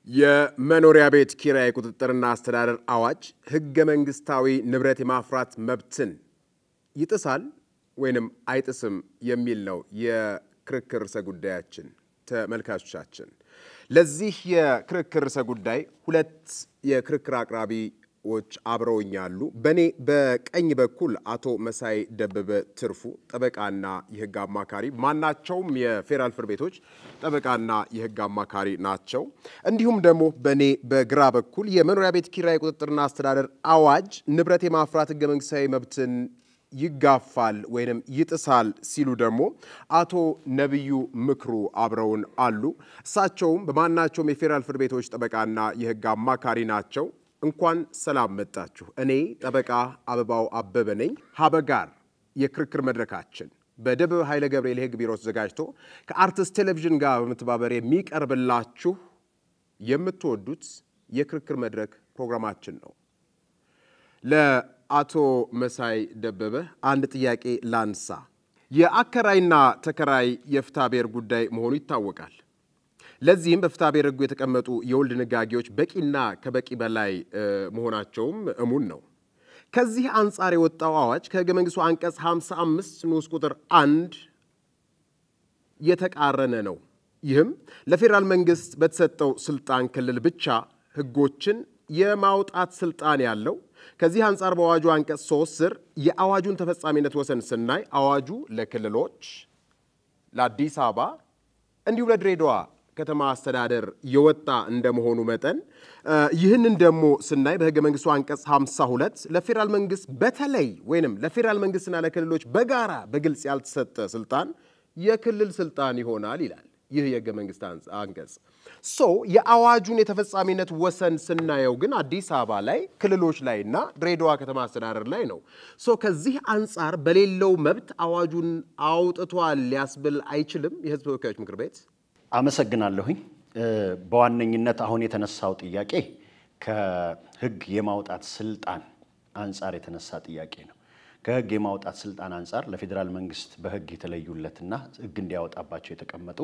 የመኖሪያ ቤት ኪራይ ቁጥጥርና አስተዳደር አዋጅ ህገ መንግስታዊ ንብረት የማፍራት መብትን ይጥሳል ወይንም አይጥስም የሚል ነው የክርክር ርዕሰ ጉዳያችን። ተመልካቾቻችን ለዚህ የክርክር ርዕሰ ጉዳይ ሁለት የክርክር አቅራቢዎች አብረውኛሉ። በእኔ በቀኝ በኩል አቶ መሳይ ደበበ ትርፉ ጠበቃና የህግ አማካሪ፣ ማናቸውም የፌዴራል ፍርድ ቤቶች ጠበቃና የህግ አማካሪ ናቸው። እንዲሁም ደግሞ በእኔ በግራ በኩል የመኖሪያ ቤት ኪራይ ቁጥጥርና አስተዳደር አዋጅ ንብረት የማፍራት ህገ መንግስታዊ መብትን ይጋፋል ወይንም ይጥሳል ሲሉ ደግሞ አቶ ነቢዩ ምክሩ አብረውን አሉ። እሳቸውም በማናቸውም የፌዴራል ፍርድ ቤቶች ጠበቃና የህግ አማካሪ ናቸው። እንኳን ሰላም መጣችሁ። እኔ ጠበቃ አበባው አበበ ነኝ። ሀበጋር የክርክር መድረካችን በደበበ ኃይለ ገብርኤል የህግ ቢሮ ተዘጋጅቶ ከአርትስ ቴሌቪዥን ጋር በመተባበር የሚቀርብላችሁ የምትወዱት የክርክር መድረክ ፕሮግራማችን ነው። ለአቶ መሳይ ደበበ አንድ ጥያቄ ላንሳ። የአከራይና ተከራይ የፍትሐ ብሔር ጉዳይ መሆኑ ይታወቃል። ለዚህም በፍትሐ ብሔር ህጉ የተቀመጡ የውል ድንጋጌዎች በቂና ከበቂ በላይ መሆናቸውም እሙን ነው። ከዚህ አንጻር የወጣው አዋጅ ከህገ መንግስቱ አንቀጽ 55 ንዑስ ቁጥር አንድ የተቃረነ ነው። ይህም ለፌዴራል መንግስት በተሰጠው ስልጣን ክልል ብቻ ህጎችን የማውጣት ስልጣን ያለው ከዚህ አንጻር በአዋጁ አንቀጽ ሶስት ስር የአዋጁን ተፈጻሚነት ወሰን ስናይ አዋጁ ለክልሎች፣ ለአዲስ አበባ እንዲሁም ለድሬዳዋ ከተማ አስተዳደር የወጣ እንደመሆኑ መጠን ይህንን ደግሞ ስናይ በህገ መንግስቱ አንቀጽ 52 ለፌዴራል መንግስት በተለይ ወይንም ለፌዴራል መንግስትና ለክልሎች በጋራ በግልጽ ያልተሰጠ ስልጣን የክልል ስልጣን ይሆናል ይላል። ይህ የህገ መንግስት አንቀጽ ሶ የአዋጁን የተፈጻሚነት ወሰን ስናየው ግን አዲስ አበባ ላይ ክልሎች ላይ እና ድሬዳዋ ከተማ አስተዳደር ላይ ነው። ሶ ከዚህ አንጻር በሌለው መብት አዋጁን አውጥቷል ሊያስብል አይችልም የህዝብ ተወካዮች ምክር ቤት። አመሰግናለሁኝ። በዋነኝነት አሁን የተነሳው ጥያቄ ከህግ የማውጣት ስልጣን አንጻር የተነሳ ጥያቄ ነው። ከህግ የማውጣት ስልጣን አንጻር ለፌዴራል መንግስት በህግ የተለዩለትና ህግ እንዲያወጣባቸው የተቀመጡ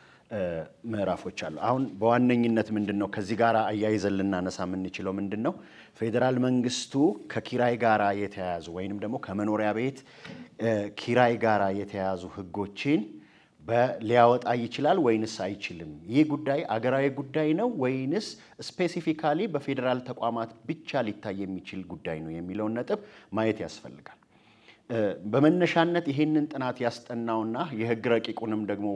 ምዕራፎች አሉ። አሁን በዋነኝነት ምንድን ነው ከዚህ ጋር አያይዘን ልናነሳ የምንችለው ምንድን ነው ፌዴራል መንግስቱ ከኪራይ ጋራ የተያያዙ ወይንም ደግሞ ከመኖሪያ ቤት ኪራይ ጋራ የተያያዙ ህጎችን ሊያወጣ ይችላል ወይንስ አይችልም? ይህ ጉዳይ አገራዊ ጉዳይ ነው ወይንስ ስፔሲፊካሊ በፌዴራል ተቋማት ብቻ ሊታይ የሚችል ጉዳይ ነው የሚለውን ነጥብ ማየት ያስፈልጋል። በመነሻነት ይሄንን ጥናት ያስጠናውና የህግ ረቂቁንም ደግሞ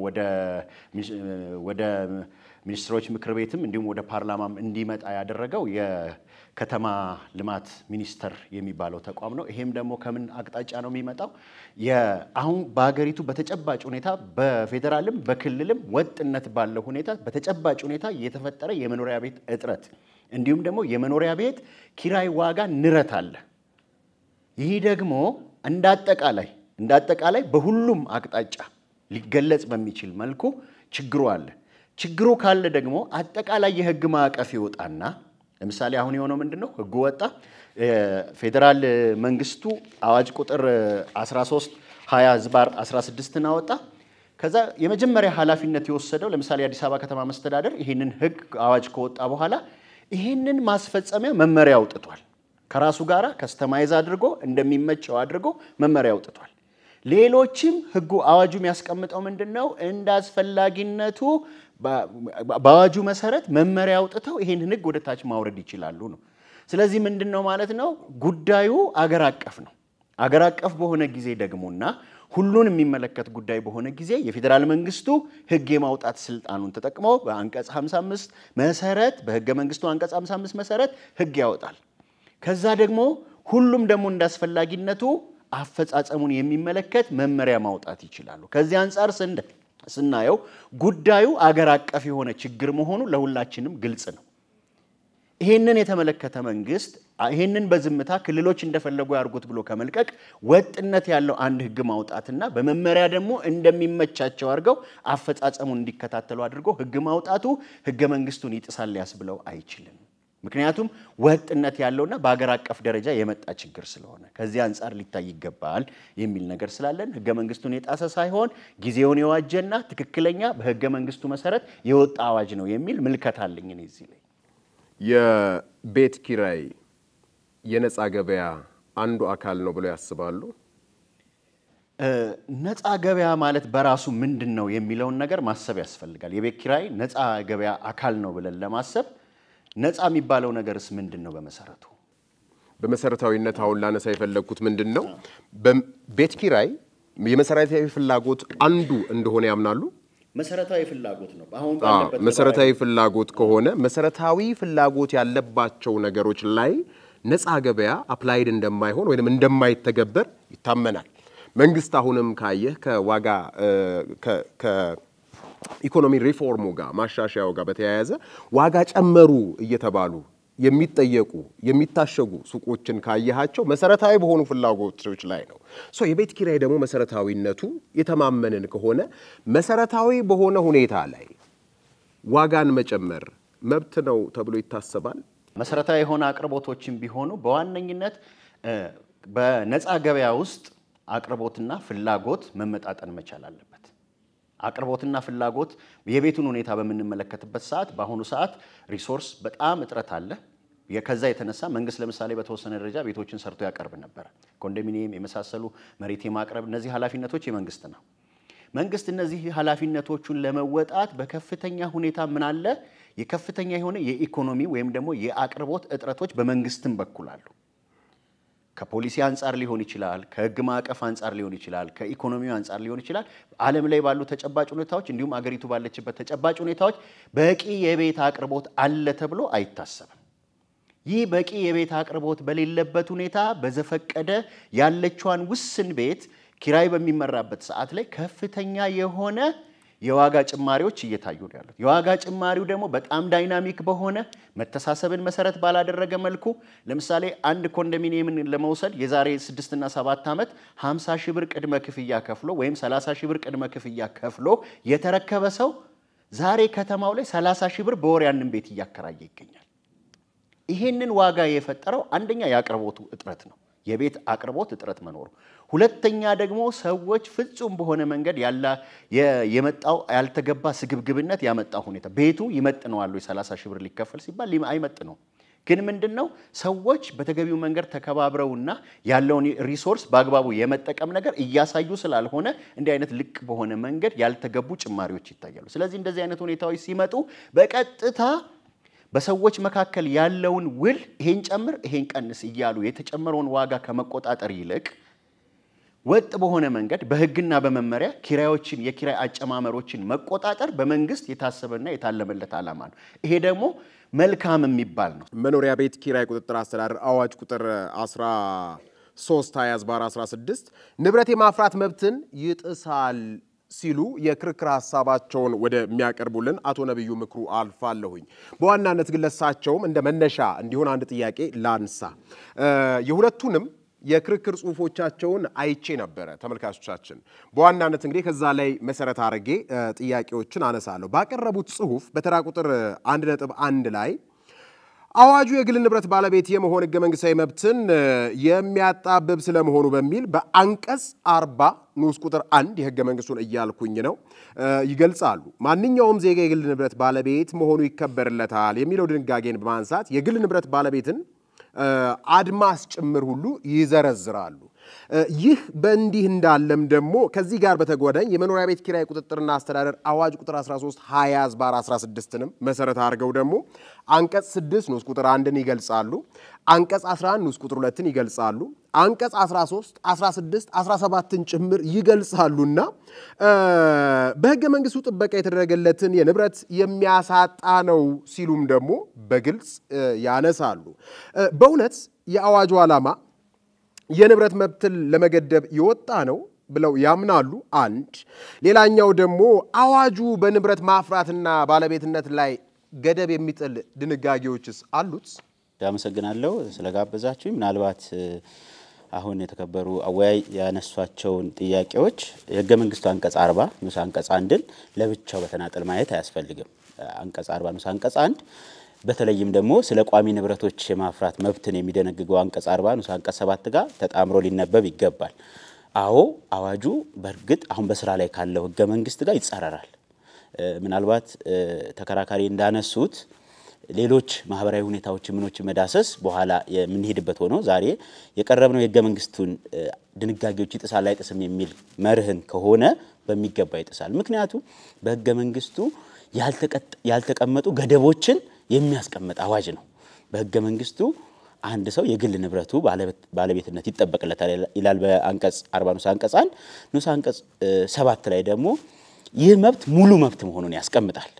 ወደ ሚኒስትሮች ምክር ቤትም እንዲሁም ወደ ፓርላማም እንዲመጣ ያደረገው የከተማ ልማት ሚኒስቴር የሚባለው ተቋም ነው። ይሄም ደግሞ ከምን አቅጣጫ ነው የሚመጣው? አሁን በሀገሪቱ በተጨባጭ ሁኔታ በፌዴራልም በክልልም ወጥነት ባለው ሁኔታ በተጨባጭ ሁኔታ የተፈጠረ የመኖሪያ ቤት እጥረት እንዲሁም ደግሞ የመኖሪያ ቤት ኪራይ ዋጋ ንረት አለ። ይህ ደግሞ እንደ አጠቃላይ እንደ አጠቃላይ በሁሉም አቅጣጫ ሊገለጽ በሚችል መልኩ ችግሩ አለ። ችግሩ ካለ ደግሞ አጠቃላይ የህግ ማዕቀፍ ይወጣና ለምሳሌ አሁን የሆነው ምንድን ነው? ህጉ ወጣ። ፌዴራል መንግስቱ አዋጅ ቁጥር 13 20 ዝባር 16ን አወጣ። ከዛ የመጀመሪያ ኃላፊነት የወሰደው ለምሳሌ የአዲስ አበባ ከተማ መስተዳደር ይህንን ህግ አዋጅ ከወጣ በኋላ ይህንን ማስፈጸሚያ መመሪያ አውጥቷል። ከራሱ ጋር ከስተማይዝ አድርጎ እንደሚመቸው አድርጎ መመሪያ አውጥቷል። ሌሎችም ህጉ አዋጁ የሚያስቀምጠው ምንድን ነው? እንደ አስፈላጊነቱ በአዋጁ መሰረት መመሪያ አውጥተው ይህንን ህግ ወደ ታች ማውረድ ይችላሉ ነው። ስለዚህ ምንድን ነው ማለት ነው? ጉዳዩ አገር አቀፍ ነው። አገር አቀፍ በሆነ ጊዜ ደግሞና ሁሉን የሚመለከት ጉዳይ በሆነ ጊዜ የፌዴራል መንግስቱ ህግ የማውጣት ስልጣኑን ተጠቅሞ በአንቀጽ 55 መሰረት በህገ መንግስቱ አንቀጽ 55 መሰረት ህግ ያወጣል። ከዛ ደግሞ ሁሉም ደግሞ እንዳስፈላጊነቱ አፈጻጸሙን የሚመለከት መመሪያ ማውጣት ይችላሉ። ከዚህ አንጻር ስናየው ጉዳዩ አገር አቀፍ የሆነ ችግር መሆኑ ለሁላችንም ግልጽ ነው። ይሄንን የተመለከተ መንግስት ይሄንን በዝምታ ክልሎች እንደፈለጉ ያድርጉት ብሎ ከመልቀቅ ወጥነት ያለው አንድ ህግ ማውጣትና በመመሪያ ደግሞ እንደሚመቻቸው አድርገው አፈጻጸሙን እንዲከታተሉ አድርጎ ህግ ማውጣቱ ህገ መንግስቱን ይጥሳል ሊያስብለው አይችልም። ምክንያቱም ወጥነት ያለውና በሀገር አቀፍ ደረጃ የመጣ ችግር ስለሆነ ከዚህ አንጻር ሊታይ ይገባል የሚል ነገር ስላለን ህገ መንግስቱን የጣሰ ሳይሆን ጊዜውን የዋጀና ትክክለኛ በህገ መንግስቱ መሰረት የወጣ አዋጅ ነው የሚል ምልከታ አለኝ እኔ እዚህ ላይ። የቤት ኪራይ የነፃ ገበያ አንዱ አካል ነው ብለው ያስባሉ? ነፃ ገበያ ማለት በራሱ ምንድን ነው የሚለውን ነገር ማሰብ ያስፈልጋል። የቤት ኪራይ ነፃ ገበያ አካል ነው ብለን ለማሰብ ነፃ የሚባለው ነገርስ ምንድን ነው በመሰረቱ? በመሰረታዊነት አሁን ላነሳ የፈለግኩት ምንድን ነው፣ በቤት ኪራይ የመሰረታዊ ፍላጎት አንዱ እንደሆነ ያምናሉ? መሰረታዊ ፍላጎት ነው። አሁን አዎ፣ ባለበት መሰረታዊ ፍላጎት ከሆነ መሰረታዊ ፍላጎት ያለባቸው ነገሮች ላይ ነፃ ገበያ አፕላይድ እንደማይሆን ወይም እንደማይተገበር ይታመናል። መንግስት አሁንም ካየህ ከዋጋ ከ- ከኢኮኖሚ ሪፎርሙ ጋር ማሻሻያው ጋር በተያያዘ ዋጋ ጨመሩ እየተባሉ የሚጠየቁ የሚታሸጉ ሱቆችን ካየሃቸው መሰረታዊ በሆኑ ፍላጎቶች ላይ ነው። ሶ የቤት ኪራይ ደግሞ መሰረታዊነቱ የተማመንን ከሆነ መሰረታዊ በሆነ ሁኔታ ላይ ዋጋን መጨመር መብት ነው ተብሎ ይታሰባል። መሰረታዊ የሆነ አቅርቦቶችን ቢሆኑ በዋነኝነት እ፣ በነፃ ገበያ ውስጥ አቅርቦትና ፍላጎት መመጣጠን መቻል አለበት። አቅርቦትና ፍላጎት የቤቱን ሁኔታ በምንመለከትበት ሰዓት በአሁኑ ሰዓት ሪሶርስ በጣም እጥረት አለ። የ- ከዛ የተነሳ መንግስት ለምሳሌ በተወሰነ ደረጃ ቤቶችን ሰርቶ ያቀርብ ነበረ። ኮንዶሚኒየም የመሳሰሉ መሬት የማቅረብ እነዚህ ኃላፊነቶች የመንግስት ነው። መንግስት እነዚህ ኃላፊነቶቹን ለመወጣት በከፍተኛ ሁኔታ ምን አለ የከፍተኛ የሆነ የኢኮኖሚ ወይም ደግሞ የአቅርቦት እጥረቶች በመንግስትም በኩል አሉ። ከፖሊሲ አንጻር ሊሆን ይችላል፣ ከህግ ማዕቀፍ አንጻር ሊሆን ይችላል፣ ከኢኮኖሚው አንጻር ሊሆን ይችላል። ዓለም ላይ ባሉ ተጨባጭ ሁኔታዎች እንዲሁም አገሪቱ ባለችበት ተጨባጭ ሁኔታዎች በቂ የቤት አቅርቦት አለ ተብሎ አይታሰብም። ይህ በቂ የቤት አቅርቦት በሌለበት ሁኔታ በዘፈቀደ ያለችዋን ውስን ቤት ኪራይ በሚመራበት ሰዓት ላይ ከፍተኛ የሆነ የዋጋ ጭማሪዎች እየታዩ ነው ያሉት። የዋጋ ጭማሪው ደግሞ በጣም ዳይናሚክ በሆነ መተሳሰብን መሰረት ባላደረገ መልኩ ለምሳሌ አንድ ኮንዶሚኒየምን ለመውሰድ የዛሬ ስድስትና ሰባት ዓመት 50 ሺህ ብር ቅድመ ክፍያ ከፍሎ ወይም 30 ሺህ ብር ቅድመ ክፍያ ከፍሎ የተረከበ ሰው ዛሬ ከተማው ላይ 30 ሺህ ብር በወር ያንን ቤት እያከራየ ይገኛል። ይሄንን ዋጋ የፈጠረው አንደኛ የአቅርቦቱ እጥረት ነው፣ የቤት አቅርቦት እጥረት መኖሩ። ሁለተኛ ደግሞ ሰዎች ፍጹም በሆነ መንገድ ያላ የ- የመጣው ያልተገባ ስግብግብነት ያመጣው ሁኔታ ቤቱ ይመጥነዋል ወይ 30 ሺህ ብር ሊከፈል ሲባል ሊም- አይመጥነውም። ግን ምንድን ነው ሰዎች በተገቢው መንገድ ተከባብረውና ያለውን ሪሶርስ በአግባቡ የመጠቀም ነገር እያሳዩ ስላልሆነ እንዲህ አይነት ልቅ በሆነ መንገድ ያልተገቡ ጭማሪዎች ይታያሉ። ስለዚህ እንደዚህ አይነት ሁኔታዎች ሲመጡ በቀጥታ በሰዎች መካከል ያለውን ውል ይሄን ጨምር ይሄን ቀንስ እያሉ የተጨመረውን ዋጋ ከመቆጣጠር ይልቅ ወጥ በሆነ መንገድ በሕግና በመመሪያ ኪራዮችን የኪራይ አጨማመሮችን መቆጣጠር በመንግስት የታሰበና የታለመለት ዓላማ ነው። ይሄ ደግሞ መልካም የሚባል ነው። መኖሪያ ቤት ኪራይ ቁጥጥር አስተዳደር አዋጅ ቁጥር 13 20 16 ንብረት የማፍራት መብትን ይጥሳል ሲሉ የክርክር ሀሳባቸውን ወደሚያቀርቡልን አቶ ነቢዩ ምክሩ አልፋለሁኝ። በዋናነት ግን ለሳቸውም እንደ መነሻ እንዲሆን አንድ ጥያቄ ላንሳ። የሁለቱንም የክርክር ጽሁፎቻቸውን አይቼ ነበረ ተመልካቾቻችን። በዋናነት እንግዲህ ከዛ ላይ መሰረት አድርጌ ጥያቄዎችን አነሳለሁ። ባቀረቡት ጽሁፍ በተራ ቁጥር አንድ ነጥብ አንድ ላይ አዋጁ የግል ንብረት ባለቤት የመሆን ህገ መንግስታዊ መብትን የሚያጣብብ ስለመሆኑ በሚል በአንቀጽ አርባ ንዑስ ቁጥር አንድ የህገ መንግስቱን እያልኩኝ ነው ይገልጻሉ። ማንኛውም ዜጋ የግል ንብረት ባለቤት መሆኑ ይከበርለታል የሚለው ድንጋጌን በማንሳት የግል ንብረት ባለቤትን አድማስ ጭምር ሁሉ ይዘረዝራሉ። ይህ በእንዲህ እንዳለም ደግሞ ከዚህ ጋር በተጓዳኝ የመኖሪያ ቤት ኪራይ ቁጥጥርና አስተዳደር አዋጅ ቁጥር 13 20 ዝባር 16ንም መሰረት አድርገው ደግሞ አንቀጽ 6 ንዑስ ቁጥር 1ን ይገልጻሉ። አንቀጽ 11 ንዑስ ቁጥር 2ን ይገልጻሉ። አንቀጽ 13፣ 16፣ 17ን ጭምር ይገልጻሉና በህገ መንግስቱ ጥበቃ የተደረገለትን የንብረት የሚያሳጣ ነው ሲሉም ደግሞ በግልጽ ያነሳሉ። በእውነት የአዋጁ ዓላማ የንብረት መብትን ለመገደብ የወጣ ነው ብለው ያምናሉ። አንድ ሌላኛው ደግሞ አዋጁ በንብረት ማፍራትና ባለቤትነት ላይ ገደብ የሚጥል ድንጋጌዎችስ አሉት? አመሰግናለሁ ስለጋበዛችሁኝ። ምናልባት አሁን የተከበሩ አወያይ ያነሷቸውን ጥያቄዎች የህገ መንግስቱ አንቀጽ አርባ ንዑስ አንቀጽ አንድን ለብቻው በተናጠል ማየት አያስፈልግም። አንቀጽ አርባ ንዑስ አንቀጽ አንድ በተለይም ደግሞ ስለ ቋሚ ንብረቶች የማፍራት መብትን የሚደነግገው አንቀጽ አርባ ንዑስ አንቀጽ ሰባት ጋር ተጣምሮ ሊነበብ ይገባል። አዎ አዋጁ በእርግጥ አሁን በስራ ላይ ካለው ህገ መንግስት ጋር ይጻረራል። ምናልባት ተከራካሪ እንዳነሱት ሌሎች ማህበራዊ ሁኔታዎች ምኖች መዳሰስ በኋላ የምንሄድበት ሆኖ ዛሬ የቀረብነው የህገ መንግስቱን ድንጋጌዎች ይጥሳል አይጥስም የሚል መርህን ከሆነ በሚገባ ይጥሳል። ምክንያቱም በህገ መንግስቱ ያልተቀመጡ ገደቦችን የሚያስቀምጥ አዋጅ ነው። በህገ መንግስቱ አንድ ሰው የግል ንብረቱ ባለቤትነት ይጠበቅለታል ይላል በአንቀጽ 40 ንዑስ አንቀጽ 1 ንዑስ አንቀጽ ሰባት ላይ ደግሞ ይህ መብት ሙሉ መብት መሆኑን ያስቀምጣል።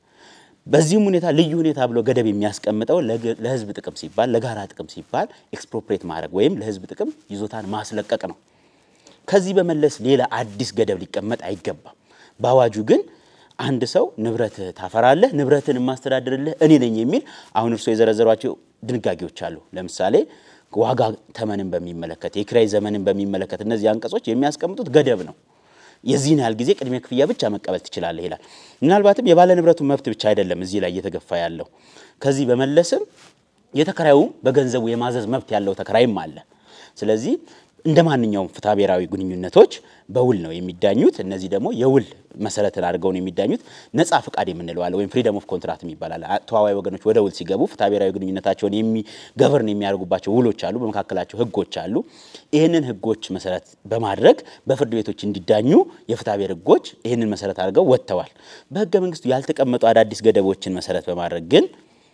በዚህም ሁኔታ ልዩ ሁኔታ ብሎ ገደብ የሚያስቀምጠው ለህዝብ ጥቅም ሲባል ለጋራ ጥቅም ሲባል ኤክስፕሮፕሬት ማድረግ ወይም ለህዝብ ጥቅም ይዞታን ማስለቀቅ ነው። ከዚህ በመለስ ሌላ አዲስ ገደብ ሊቀመጥ አይገባም። በአዋጁ ግን አንድ ሰው ንብረት ታፈራለህ፣ ንብረትን የማስተዳድርልህ እኔ ነኝ የሚል አሁን እርስዎ የዘረዘሯቸው ድንጋጌዎች አሉ። ለምሳሌ ዋጋ ተመንን በሚመለከት የኪራይ ዘመንን በሚመለከት እነዚህ አንቀጾች የሚያስቀምጡት ገደብ ነው። የዚህን ያህል ጊዜ ቅድመ ክፍያ ብቻ መቀበል ትችላለህ ይላል። ምናልባትም የባለ ንብረቱ መብት ብቻ አይደለም እዚህ ላይ እየተገፋ ያለው። ከዚህ በመለስም የተከራዩ በገንዘቡ የማዘዝ መብት ያለው ተከራይም አለ። ስለዚህ እንደ ማንኛውም ፍትሐ ብሔራዊ ግንኙነቶች በውል ነው የሚዳኙት። እነዚህ ደግሞ የውል መሰረትን አድርገው ነው የሚዳኙት። ነጻ ፍቃድ የምንለው አለ ወይም ፍሪደም ኦፍ ኮንትራት ይባላል። ተዋዋይ ወገኖች ወደ ውል ሲገቡ ፍትሐ ብሔራዊ ግንኙነታቸውን የሚገቨርን የሚያደርጉባቸው ውሎች አሉ፣ በመካከላቸው ህጎች አሉ። ይህንን ህጎች መሰረት በማድረግ በፍርድ ቤቶች እንዲዳኙ የፍትሐ ብሔር ህጎች ይህንን መሰረት አድርገው ወጥተዋል። በህገ መንግስቱ ያልተቀመጡ አዳዲስ ገደቦችን መሰረት በማድረግ ግን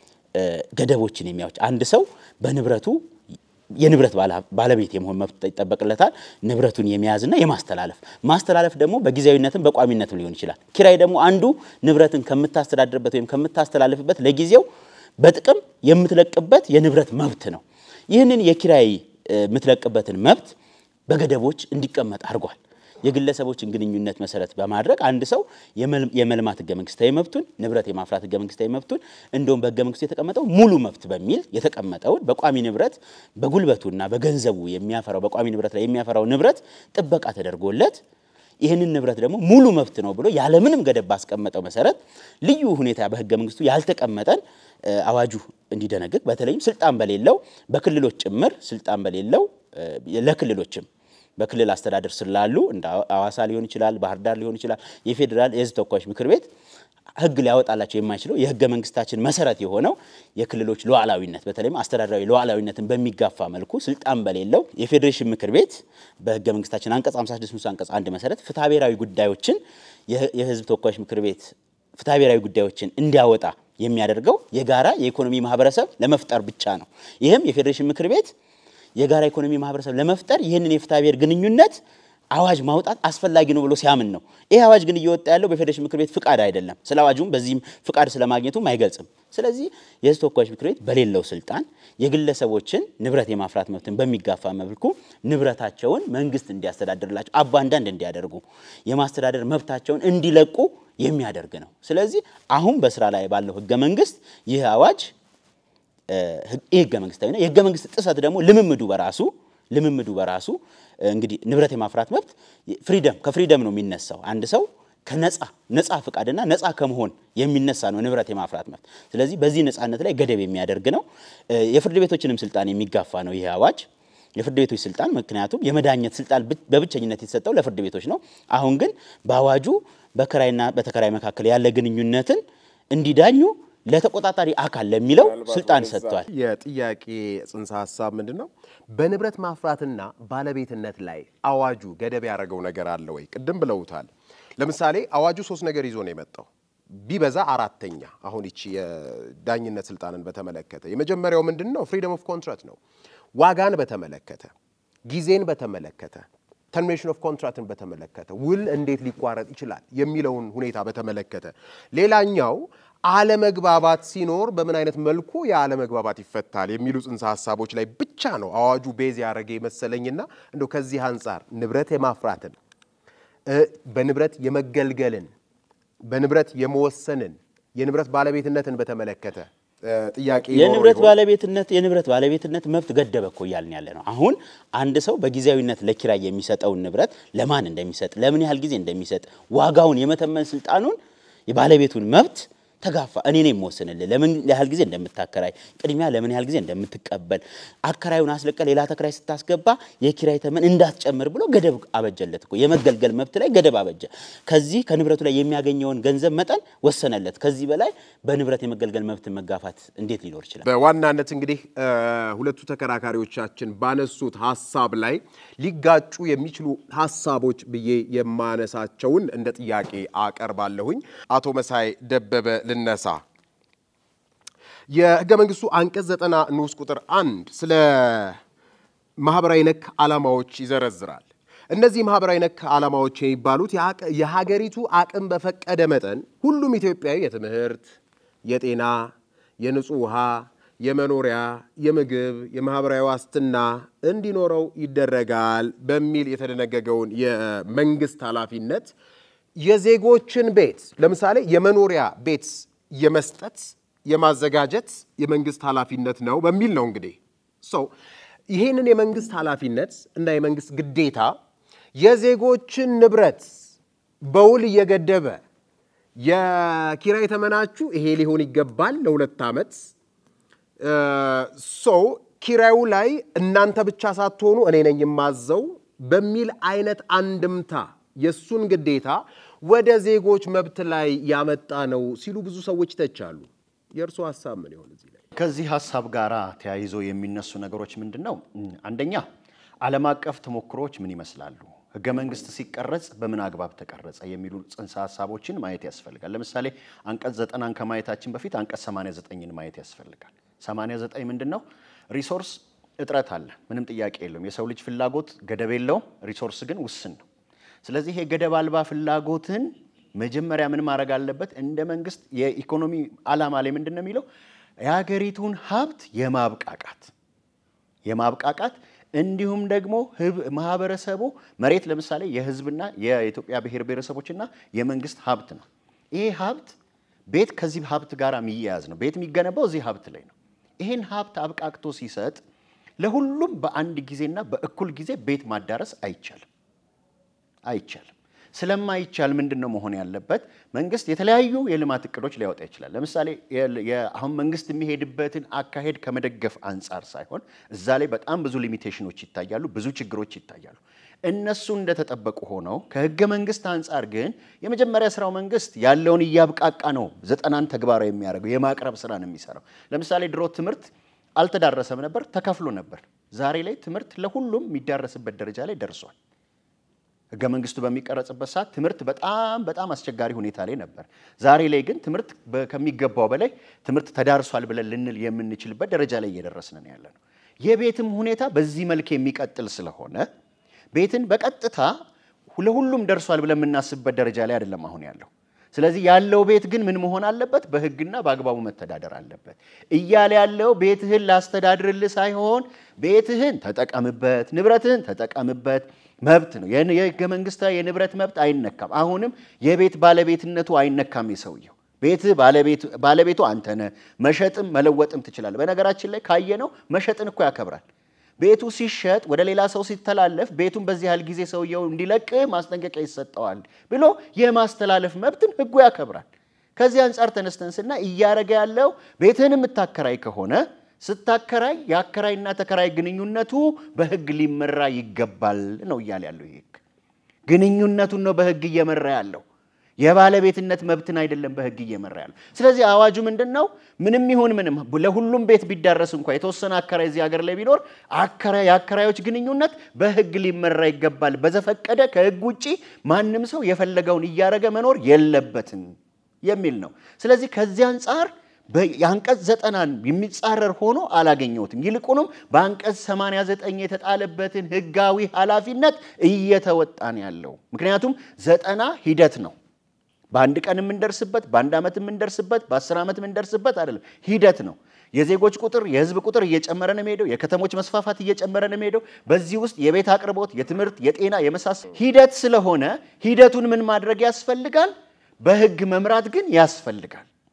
ገደቦችን የሚያዎች አንድ ሰው በንብረቱ የንብረት ባለቤት የመሆን መብት ይጠበቅለታል። ንብረቱን የመያዝና የማስተላለፍ ማስተላለፍ ደግሞ በጊዜያዊነትም በቋሚነትም ሊሆን ይችላል። ኪራይ ደግሞ አንዱ ንብረትን ከምታስተዳድርበት ወይም ከምታስተላልፍበት ለጊዜው በጥቅም የምትለቅበት የንብረት መብት ነው። ይህንን የኪራይ የምትለቅበትን መብት በገደቦች እንዲቀመጥ አድርጓል። የግለሰቦችን ግንኙነት መሰረት በማድረግ አንድ ሰው የመልማት ህገ መንግስታዊ መብቱን ንብረት የማፍራት ህገ መንግስታዊ መብቱን እንደውም በህገ መንግስቱ የተቀመጠው ሙሉ መብት በሚል የተቀመጠውን በቋሚ ንብረት በጉልበቱና በገንዘቡ የሚያፈራው በቋሚ ንብረት ላይ የሚያፈራው ንብረት ጥበቃ ተደርጎለት ይህንን ንብረት ደግሞ ሙሉ መብት ነው ብሎ ያለምንም ገደብ ባስቀመጠው መሰረት ልዩ ሁኔታ በህገ መንግስቱ ያልተቀመጠን አዋጁ እንዲደነግግ በተለይም ስልጣን በሌለው በክልሎች ጭምር ስልጣን በሌለው ለክልሎችም በክልል አስተዳደር ስር ላሉ እንደ አዋሳ ሊሆን ይችላል፣ ባህር ዳር ሊሆን ይችላል። የፌዴራል የህዝብ ተወካዮች ምክር ቤት ህግ ሊያወጣላቸው የማይችለው የህገ መንግስታችን መሰረት የሆነው የክልሎች ሉዓላዊነት በተለይም አስተዳደራዊ ሉዓላዊነትን በሚጋፋ መልኩ ስልጣን በሌለው የፌዴሬሽን ምክር ቤት በህገ መንግስታችን አንቀጽ 56 ንዑስ አንቀጽ አንድ መሰረት ፍትሐ ብሔራዊ ጉዳዮችን የህዝብ ተወካዮች ምክር ቤት ፍትሐ ብሔራዊ ጉዳዮችን እንዲያወጣ የሚያደርገው የጋራ የኢኮኖሚ ማህበረሰብ ለመፍጠር ብቻ ነው። ይህም የፌዴሬሽን ምክር ቤት የጋራ ኢኮኖሚ ማህበረሰብ ለመፍጠር ይህንን የፍትሐ ብሔር ግንኙነት አዋጅ ማውጣት አስፈላጊ ነው ብሎ ሲያምን ነው። ይህ አዋጅ ግን እየወጣ ያለው በፌዴሬሽን ምክር ቤት ፍቃድ አይደለም። ስለ አዋጁም በዚህም ፍቃድ ስለማግኘቱም አይገልጽም። ስለዚህ የህዝብ ተወካዮች ምክር ቤት በሌለው ስልጣን የግለሰቦችን ንብረት የማፍራት መብትን በሚጋፋ መልኩ ንብረታቸውን መንግስት እንዲያስተዳድርላቸው አባንዳንድ እንዲያደርጉ የማስተዳደር መብታቸውን እንዲለቁ የሚያደርግ ነው። ስለዚህ አሁን በስራ ላይ ባለው ህገ መንግስት ይህ አዋጅ ይህ ህገ መንግስታዊ ነው። የህገ መንግስት ጥሰት ደግሞ ልምምዱ በራሱ ልምምዱ በራሱ እንግዲህ ንብረት የማፍራት መብት ፍሪደም ከፍሪደም ነው የሚነሳው። አንድ ሰው ከነጻ ነጻ ፍቃድና ነጻ ከመሆን የሚነሳ ነው ንብረት የማፍራት መብት። ስለዚህ በዚህ ነጻነት ላይ ገደብ የሚያደርግ ነው። የፍርድ ቤቶችንም ስልጣን የሚጋፋ ነው ይህ አዋጅ። የፍርድ ቤቶች ስልጣን ምክንያቱም የመዳኘት ስልጣን በብቸኝነት የተሰጠው ለፍርድ ቤቶች ነው። አሁን ግን በአዋጁ በከራይና በተከራይ መካከል ያለ ግንኙነትን እንዲዳኙ ለተቆጣጣሪ አካል ለሚለው ስልጣን ሰጥቷል። የጥያቄ ጽንሰ ሀሳብ ምንድን ነው? በንብረት ማፍራትና ባለቤትነት ላይ አዋጁ ገደብ ያደረገው ነገር አለ ወይ? ቅድም ብለውታል። ለምሳሌ አዋጁ ሶስት ነገር ይዞ ነው የመጣው ቢበዛ አራተኛ። አሁን ይቺ የዳኝነት ስልጣንን በተመለከተ የመጀመሪያው ምንድን ነው? ፍሪደም ኦፍ ኮንትራት ነው። ዋጋን በተመለከተ ጊዜን በተመለከተ ተርሚኔሽን ኦፍ ኮንትራክትን በተመለከተ ውል እንዴት ሊቋረጥ ይችላል የሚለውን ሁኔታ በተመለከተ ሌላኛው አለመግባባት ሲኖር በምን አይነት መልኩ የአለመግባባት ይፈታል የሚሉ ጽንሰ ሀሳቦች ላይ ብቻ ነው አዋጁ ቤዝ ያደረገ የመሰለኝና እንደው ከዚህ አንጻር ንብረት የማፍራትን በንብረት የመገልገልን በንብረት የመወሰንን የንብረት ባለቤትነትን በተመለከተ ጥያቄ የንብረት ባለቤትነት የንብረት ባለቤትነት መብት ገደበ እኮ እያልን ያለ ነው። አሁን አንድ ሰው በጊዜያዊነት ለኪራይ የሚሰጠውን ንብረት ለማን እንደሚሰጥ፣ ለምን ያህል ጊዜ እንደሚሰጥ፣ ዋጋውን የመተመን ስልጣኑን የባለቤቱን መብት ተጋፋ። እኔ ነኝ የምወስንልህ ለምን ያህል ጊዜ እንደምታከራይ፣ ቅድሚያ ለምን ያህል ጊዜ እንደምትቀበል፣ አከራዩን አስለቀ ሌላ ተከራይ ስታስገባ የኪራይ ተመን እንዳትጨምር ብሎ ገደብ አበጀለት እኮ የመገልገል መብት ላይ ገደብ አበጀ። ከዚህ ከንብረቱ ላይ የሚያገኘውን ገንዘብ መጠን ወሰነለት። ከዚህ በላይ በንብረት የመገልገል መብትን መጋፋት እንዴት ሊኖር ይችላል? በዋናነት እንግዲህ ሁለቱ ተከራካሪዎቻችን ባነሱት ሀሳብ ላይ ሊጋጩ የሚችሉ ሀሳቦች ብዬ የማነሳቸውን እንደ ጥያቄ አቀርባለሁኝ። አቶ መሳይ ደበበ ልነሳ። የህገ መንግስቱ አንቀጽ ዘጠና ንዑስ ቁጥር አንድ ስለ ማህበራዊ ነክ ዓላማዎች ይዘረዝራል። እነዚህ ማህበራዊ ነክ ዓላማዎች የሚባሉት የሀገሪቱ አቅም በፈቀደ መጠን ሁሉም ኢትዮጵያዊ የትምህርት፣ የጤና፣ የንጹህ ውሃ፣ የመኖሪያ፣ የምግብ፣ የማህበራዊ ዋስትና እንዲኖረው ይደረጋል በሚል የተደነገገውን የመንግስት ኃላፊነት የዜጎችን ቤት ለምሳሌ የመኖሪያ ቤት የመስጠት የማዘጋጀት የመንግስት ኃላፊነት ነው በሚል ነው እንግዲህ ሰው ይህንን የመንግስት ኃላፊነት እና የመንግስት ግዴታ የዜጎችን ንብረት በውል እየገደበ የኪራይ ተመናችሁ ይሄ ሊሆን ይገባል ለሁለት ዓመት ሰው ኪራዩ ላይ እናንተ ብቻ ሳትሆኑ እኔ ነኝ የማዘው በሚል አይነት አንድምታ የእሱን ግዴታ ወደ ዜጎች መብት ላይ ያመጣ ነው ሲሉ ብዙ ሰዎች ይተቻሉ። የእርሶ ሀሳብ ምን ይሆን እዚህ ላይ? ከዚህ ሀሳብ ጋር ተያይዞ የሚነሱ ነገሮች ምንድን ነው? አንደኛ ዓለም አቀፍ ተሞክሮች ምን ይመስላሉ? ህገ መንግስት ሲቀረጽ በምን አግባብ ተቀረጸ የሚሉ ጽንሰ ሀሳቦችን ማየት ያስፈልጋል። ለምሳሌ አንቀጽ ዘጠናን ከማየታችን በፊት አንቀጽ 89ን ማየት ያስፈልጋል። 89 ምንድን ነው? ሪሶርስ እጥረት አለ፣ ምንም ጥያቄ የለውም። የሰው ልጅ ፍላጎት ገደብ የለውም፣ ሪሶርስ ግን ውስን ነው። ስለዚህ የገደብ አልባ ፍላጎትን መጀመሪያ ምን ማድረግ አለበት? እንደ መንግስት የኢኮኖሚ ዓላማ ላይ ምንድን ነው የሚለው የሀገሪቱን ሀብት የማብቃቃት የማብቃቃት እንዲሁም ደግሞ ማህበረሰቡ መሬት ለምሳሌ የህዝብና የኢትዮጵያ ብሔር ብሔረሰቦችና የመንግስት ሀብት ነው። ይሄ ሀብት ቤት ከዚህ ሀብት ጋር የሚያያዝ ነው። ቤት የሚገነባው እዚህ ሀብት ላይ ነው። ይህን ሀብት አብቃቅቶ ሲሰጥ ለሁሉም በአንድ ጊዜና በእኩል ጊዜ ቤት ማዳረስ አይቻልም አይቻልም። ስለማይቻል ምንድን ነው መሆን ያለበት? መንግስት የተለያዩ የልማት እቅዶች ሊያወጣ ይችላል። ለምሳሌ አሁን መንግስት የሚሄድበትን አካሄድ ከመደገፍ አንጻር ሳይሆን እዛ ላይ በጣም ብዙ ሊሚቴሽኖች ይታያሉ፣ ብዙ ችግሮች ይታያሉ። እነሱ እንደተጠበቁ ሆነው ከህገ መንግስት አንጻር ግን የመጀመሪያ ስራው መንግስት ያለውን እያብቃቃ ነው ዘጠናን ተግባራዊ የሚያደርገው የማቅረብ ስራ ነው የሚሰራው። ለምሳሌ ድሮ ትምህርት አልተዳረሰም ነበር፣ ተከፍሎ ነበር። ዛሬ ላይ ትምህርት ለሁሉም የሚዳረስበት ደረጃ ላይ ደርሷል። ህገ መንግስቱ በሚቀረጽበት ሰዓት ትምህርት በጣም በጣም አስቸጋሪ ሁኔታ ላይ ነበር። ዛሬ ላይ ግን ትምህርት ከሚገባው በላይ ትምህርት ተዳርሷል ብለን ልንል የምንችልበት ደረጃ ላይ እየደረስን ነው ያለ ነው። የቤትም ሁኔታ በዚህ መልክ የሚቀጥል ስለሆነ ቤትን በቀጥታ ለሁሉም ደርሷል ብለን የምናስብበት ደረጃ ላይ አይደለም አሁን ያለው። ስለዚህ ያለው ቤት ግን ምን መሆን አለበት? በህግና በአግባቡ መተዳደር አለበት እያለ ያለው ቤትህን ላስተዳድርልህ ሳይሆን ቤትህን ተጠቀምበት፣ ንብረትህን ተጠቀምበት መብት ነው። የህገ መንግስታዊ የንብረት መብት አይነካም። አሁንም የቤት ባለቤትነቱ አይነካም። የሰውየው ቤት ባለቤቱ አንተ ነህ። መሸጥም መለወጥም ትችላለህ። በነገራችን ላይ ካየነው መሸጥን እኮ ያከብራል። ቤቱ ሲሸጥ ወደ ሌላ ሰው ሲተላለፍ ቤቱን በዚህ ያህል ጊዜ ሰውየው እንዲለቅ ማስጠንቀቂያ ይሰጠዋል ብሎ የማስተላለፍ መብትን ህጉ ያከብራል። ከዚህ አንጻር ተነስተን ስና እያረገ ያለው ቤትህን የምታከራይ ከሆነ ስታከራይ የአከራይና ተከራይ ግንኙነቱ በህግ ሊመራ ይገባል ነው እያለ ያለው። ይህ ህግ ግንኙነቱን ነው በህግ እየመራ ያለው የባለቤትነት መብትን አይደለም በህግ እየመራ ያለው። ስለዚህ አዋጁ ምንድን ነው? ምንም ይሁን ምንም ለሁሉም ቤት ቢዳረስ እንኳ የተወሰነ አከራይ እዚህ ሀገር ላይ ቢኖር የአከራዮች ግንኙነት በህግ ሊመራ ይገባል። በዘፈቀደ ከህግ ውጭ ማንም ሰው የፈለገውን እያረገ መኖር የለበትም የሚል ነው። ስለዚህ ከዚህ አንጻር የአንቀጽ ዘጠናን የሚጻረር ሆኖ አላገኘሁትም። ይልቁንም በአንቀጽ 89 የተጣለበትን ህጋዊ ኃላፊነት እየተወጣን ያለው ምክንያቱም ዘጠና ሂደት ነው። በአንድ ቀን የምንደርስበት፣ በአንድ ዓመት የምንደርስበት፣ በአስር ዓመት የምንደርስበት አይደለም። ሂደት ነው። የዜጎች ቁጥር የህዝብ ቁጥር እየጨመረ ነው የሚሄደው። የከተሞች መስፋፋት እየጨመረ ነው የሚሄደው። በዚህ ውስጥ የቤት አቅርቦት፣ የትምህርት፣ የጤና የመሳሰል ሂደት ስለሆነ ሂደቱን ምን ማድረግ ያስፈልጋል? በህግ መምራት ግን ያስፈልጋል።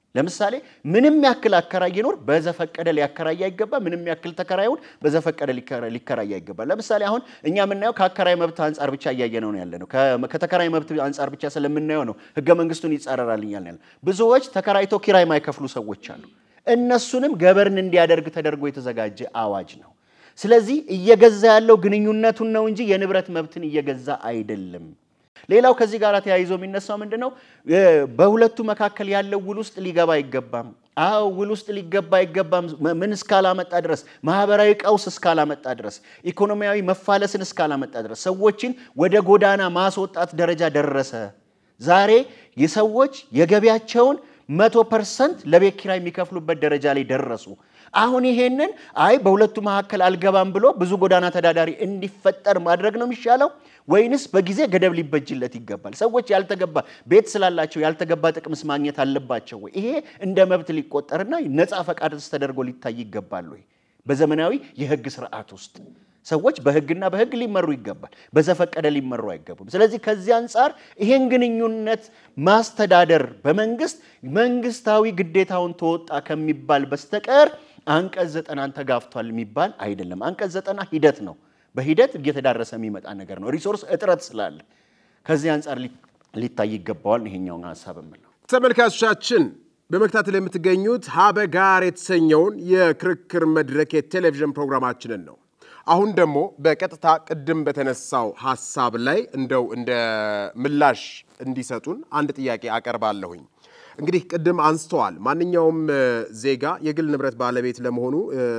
ለምሳሌ ምንም ያክል አከራይ ይኖር በዘፈቀደ ሊያከራይ አይገባ። ምንም ያክል ተከራዩን በዘፈቀደ ሊከራይ አይገባ። ለምሳሌ አሁን እኛ የምናየው ከአከራይ መብት አንጻር ብቻ እያየነው ነው ያለ ነው። ከተከራይ መብት አንጻር ብቻ ስለምናየው ነው ህገ መንግስቱን ይጻረራል እያልን ያለ ብዙዎች ተከራይቶ ኪራይ ማይከፍሉ ሰዎች አሉ። እነሱንም ገበርን እንዲያደርግ ተደርጎ የተዘጋጀ አዋጅ ነው። ስለዚህ እየገዛ ያለው ግንኙነቱን ነው እንጂ የንብረት መብትን እየገዛ አይደለም። ሌላው ከዚህ ጋር ተያይዞ የሚነሳው ምንድን ነው? በሁለቱ መካከል ያለው ውል ውስጥ ሊገባ አይገባም። አዎ ውል ውስጥ ሊገባ አይገባም። ምን እስካላመጣ ድረስ ማህበራዊ ቀውስ እስካላመጣ ድረስ ኢኮኖሚያዊ መፋለስን እስካላመጣ ድረስ ሰዎችን ወደ ጎዳና ማስወጣት ደረጃ ደረሰ። ዛሬ የሰዎች የገቢያቸውን መቶ ፐርሰንት ለቤት ኪራይ የሚከፍሉበት ደረጃ ላይ ደረሱ። አሁን ይሄንን አይ በሁለቱ መካከል አልገባም ብሎ ብዙ ጎዳና ተዳዳሪ እንዲፈጠር ማድረግ ነው የሚሻለው ወይንስ በጊዜ ገደብ ሊበጅለት ይገባል? ሰዎች ያልተገባ ቤት ስላላቸው ያልተገባ ጥቅምስ ማግኘት አለባቸው ወይ? ይሄ እንደ መብት ሊቆጠርና ነፃ ፈቃድስ ተደርጎ ሊታይ ይገባል ወይ? በዘመናዊ የህግ ስርዓት ውስጥ ሰዎች በህግና በህግ ሊመሩ ይገባል። በዘፈቀደ ሊመሩ አይገቡም። ስለዚህ ከዚህ አንጻር ይሄን ግንኙነት ማስተዳደር በመንግስት መንግስታዊ ግዴታውን ተወጣ ከሚባል በስተቀር አንቀጽ ዘጠናን ተጋፍቷል የሚባል አይደለም። አንቀጽ ዘጠና ሂደት ነው። በሂደት እየተዳረሰ የሚመጣ ነገር ነው። ሪሶርስ እጥረት ስላለ ከዚህ አንጻር ሊታይ ይገባዋል። ይሄኛውን ሀሳብ የምለው ተመልካቾቻችን በመከታተል የምትገኙት ሀበጋር የተሰኘውን የክርክር መድረክ የቴሌቪዥን ፕሮግራማችንን ነው። አሁን ደግሞ በቀጥታ ቅድም በተነሳው ሀሳብ ላይ እንደው እንደ ምላሽ እንዲሰጡን አንድ ጥያቄ አቀርባለሁኝ። እንግዲህ ቅድም አንስተዋል። ማንኛውም ዜጋ የግል ንብረት ባለቤት ለመሆኑ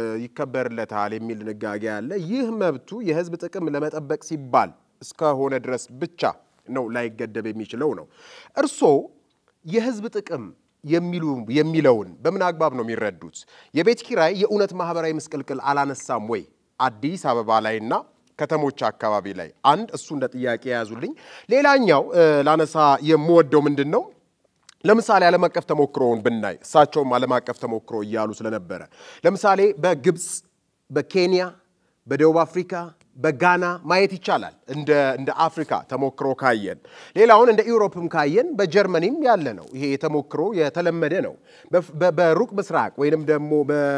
ይከበርለታል የሚል ድንጋጌ አለ። ይህ መብቱ የሕዝብ ጥቅም ለመጠበቅ ሲባል እስከሆነ ድረስ ብቻ ነው ላይገደብ የሚችለው ነው። እርስዎ የሕዝብ ጥቅም የሚሉ የሚለውን በምን አግባብ ነው የሚረዱት? የቤት ኪራይ የእውነት ማህበራዊ ምስቅልቅል አላነሳም ወይ? አዲስ አበባ ላይና ከተሞች አካባቢ ላይ አንድ እሱ እንደ ጥያቄ የያዙልኝ። ሌላኛው ላነሳ የምወደው ምንድን ነው ለምሳሌ ዓለም አቀፍ ተሞክሮውን ብናይ እሳቸውም ዓለም አቀፍ ተሞክሮ እያሉ ስለነበረ ለምሳሌ በግብፅ፣ በኬንያ፣ በደቡብ አፍሪካ፣ በጋና ማየት ይቻላል። እንደ እንደ አፍሪካ ተሞክሮ ካየን ሌላውን እንደ ኢውሮፕም ካየን በጀርመኒም ያለ ነው። ይሄ የተሞክሮ የተለመደ ነው። በሩቅ ምስራቅ ወይንም ደግሞ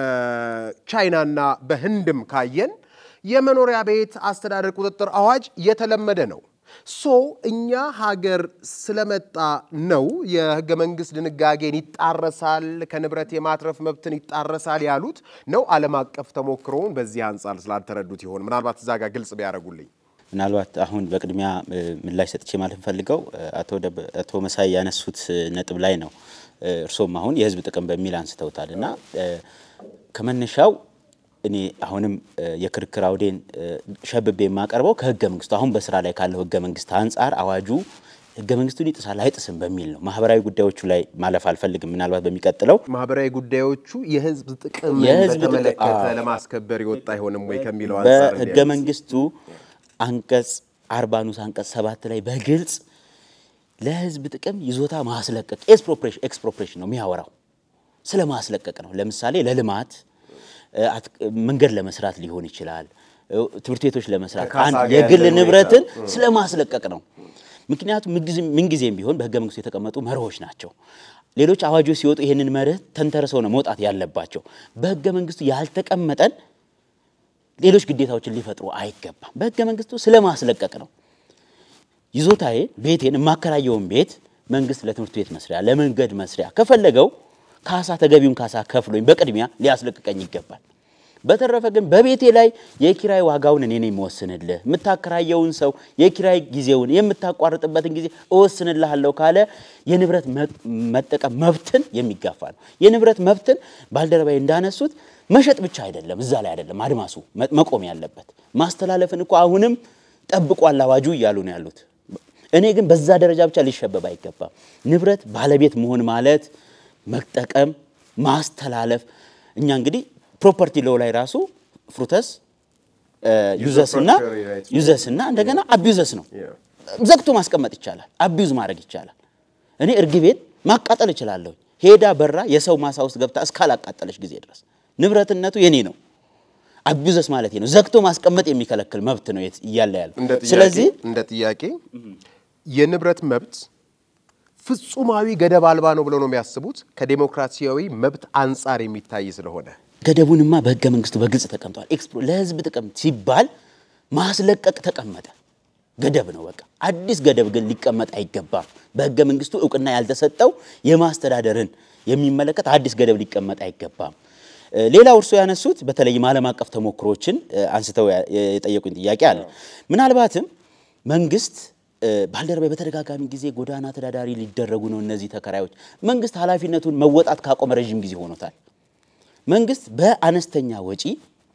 በቻይናና በህንድም ካየን የመኖሪያ ቤት አስተዳደር ቁጥጥር አዋጅ የተለመደ ነው። ሶ እኛ ሀገር ስለመጣ ነው የህገ መንግስት ድንጋጌን ይጣረሳል፣ ከንብረት የማትረፍ መብትን ይጣረሳል ያሉት ነው። ዓለም አቀፍ ተሞክሮውን በዚህ አንጻር ስላልተረዱት ይሆን? ምናልባት እዛ ጋር ግልጽ ቢያደርጉልኝ። ምናልባት አሁን በቅድሚያ ምላሽ ሰጥቼ ማለት እንፈልገው አቶ መሳይ ያነሱት ነጥብ ላይ ነው። እርሶም አሁን የህዝብ ጥቅም በሚል አንስተውታል እና ከመነሻው እኔ አሁንም የክርክር አውዴን ሸብቤ የማቀርበው ከህገ መንግስቱ አሁን በስራ ላይ ካለው ህገ መንግስት አንጻር አዋጁ ህገ መንግስቱን ይጥሳል አይጥስም በሚል ነው። ማህበራዊ ጉዳዮቹ ላይ ማለፍ አልፈልግም። ምናልባት በሚቀጥለው ማህበራዊ ጉዳዮቹ የህዝብ ጥቅም የህዝብ ጥቅም- በተመለከተ አዎ። ለማስከበር የወጣ አይሆንም ወይ ከሚለው አንጻር በህገ እንዲያነሱ። መንግስቱ አንቀጽ አርባ ንዑስ አንቀጽ ሰባት ላይ በግልጽ ለህዝብ ጥቅም ይዞታ ማስለቀቅ ኤክስፕሮፕሬሽን ነው የሚያወራው። ስለ ማስለቀቅ ነው። ለምሳሌ ለልማት እ፣ አት- መንገድ ለመስራት ሊሆን ይችላል፣ እ፣ ትምህርት ቤቶች ለመስራት ከካሳ አንድ ጋር የግል ያለው ንብረትን ስለ ማስለቀቅ ነው። ምክንያቱም ምንጊዜም- ምንጊዜም ቢሆን በህገ መንግስቱ የተቀመጡ መርሆች ናቸው። ሌሎች አዋጆች ሲወጡ ይህንን መርህ ተንተርሰው ነው መውጣት ያለባቸው። በህገ መንግስቱ ያልተቀመጠን ሌሎች ግዴታዎችን ሊፈጥሩ አይገባም። በህገ መንግስቱ ስለ ማስለቀቅ ነው። ይዞታዬ ቤቴን የማከራየውን ቤት መንግስት ለትምህርት ቤት መስሪያ፣ ለመንገድ መስሪያ ከፈለገው ካሳ ተገቢውን ካሳ ከፍሎኝ በቅድሚያ ሊያስለቅቀኝ ይገባል። በተረፈ ግን በቤቴ ላይ የኪራይ ዋጋውን እኔ ነኝ የምወስንልህ፣ የምታከራየውን ሰው የኪራይ ጊዜውን የምታቋርጥበትን ጊዜ እወስንልሃለሁ ካለ የንብረት መ- መጠቀም መብትን የሚጋፋ ነው። የንብረት መብትን ባልደረባዬ እንዳነሱት መሸጥ ብቻ አይደለም፣ እዛ ላይ አይደለም አድማሱ መ- መቆም ያለበት። ማስተላለፍን እኮ አሁንም ጠብቋል አዋጁ እያሉ ነው ያሉት። እኔ ግን በዛ ደረጃ ብቻ ሊሸበብ አይገባም። ንብረት ባለቤት መሆን ማለት መጠቀም፣ ማስተላለፍ እኛ እንግዲህ ፕሮፐርቲ ሎው ላይ ራሱ ፍሩተስ ዩዘስ እና ዩዘስ እና እንደገና አቢዩዘስ ነው። ዘግቶ ማስቀመጥ ይቻላል፣ አቢዩዝ ማድረግ ይቻላል። እኔ እርግቤን ማቃጠል እችላለሁ። ሄዳ በራ የሰው ማሳ ውስጥ ገብታ እስካላቃጠለች ጊዜ ድረስ ንብረትነቱ የኔ ነው። አቢዩዘስ ማለት ነው። ዘግቶ ማስቀመጥ የሚከለክል መብት ነው የት- እያለ ያለው። እንደ ጥያቄ ስለዚህ እንደ ጥያቄ የንብረት መብት ፍጹማዊ ገደብ አልባ ነው ብለው ነው የሚያስቡት ከዴሞክራሲያዊ መብት አንጻር የሚታይ ስለሆነ ገደቡንማ በህገ መንግስቱ በግልጽ ተቀምጧል። ኤክስፕሮ ለህዝብ ጥቅም ሲባል ማስለቀቅ ተቀመጠ። ገደብ ነው በቃ። አዲስ ገደብ ግን ሊቀመጥ አይገባም። በህገ መንግስቱ እውቅና ያልተሰጠው የማስተዳደርን የሚመለከት አዲስ ገደብ ሊቀመጥ አይገባም። ሌላው እርሶ ያነሱት በተለይም ዓለም አቀፍ ተሞክሮችን አንስተው የጠየቁኝ ጥያቄ አለ። ምናልባትም መንግስት ባልደረባ በተደጋጋሚ ጊዜ ጎዳና ተዳዳሪ ሊደረጉ ነው እነዚህ ተከራዮች። መንግስት ኃላፊነቱን መወጣት ካቆመ ረዥም ጊዜ ሆኖታል። መንግስት በአነስተኛ ወጪ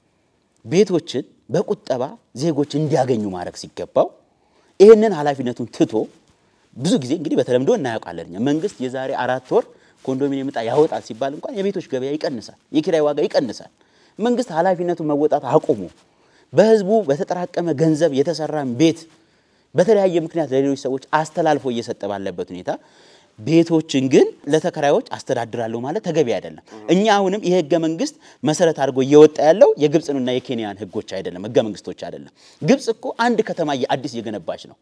ቤቶችን በቁጠባ ዜጎች እንዲያገኙ ማድረግ ሲገባው ይህንን ኃላፊነቱን ትቶ ብዙ ጊዜ እንግዲህ በተለምዶ እናያውቃለን እኛ መንግስት የዛሬ አራት ወር ኮንዶሚኒየም ዕጣ ያወጣል ሲባል እንኳን የቤቶች ገበያ ይቀንሳል፣ የኪራይ ዋጋ ይቀንሳል። መንግስት ኃላፊነቱን መወጣት አቁሞ በህዝቡ በተጠራቀመ ገንዘብ የተሰራን ቤት በተለያየ ምክንያት ለሌሎች ሰዎች አስተላልፎ እየሰጠ ባለበት ሁኔታ ቤቶችን ግን ለተከራዮች አስተዳድራለሁ ማለት ተገቢ አይደለም። እኛ አሁንም ይህ ህገ መንግስት መሰረት አድርጎ እየወጣ ያለው የግብፅንና የኬንያን ህጎች አይደለም፣ ህገ መንግስቶች አይደለም። ግብፅ እኮ አንድ ከተማ አዲስ እየገነባች ነው።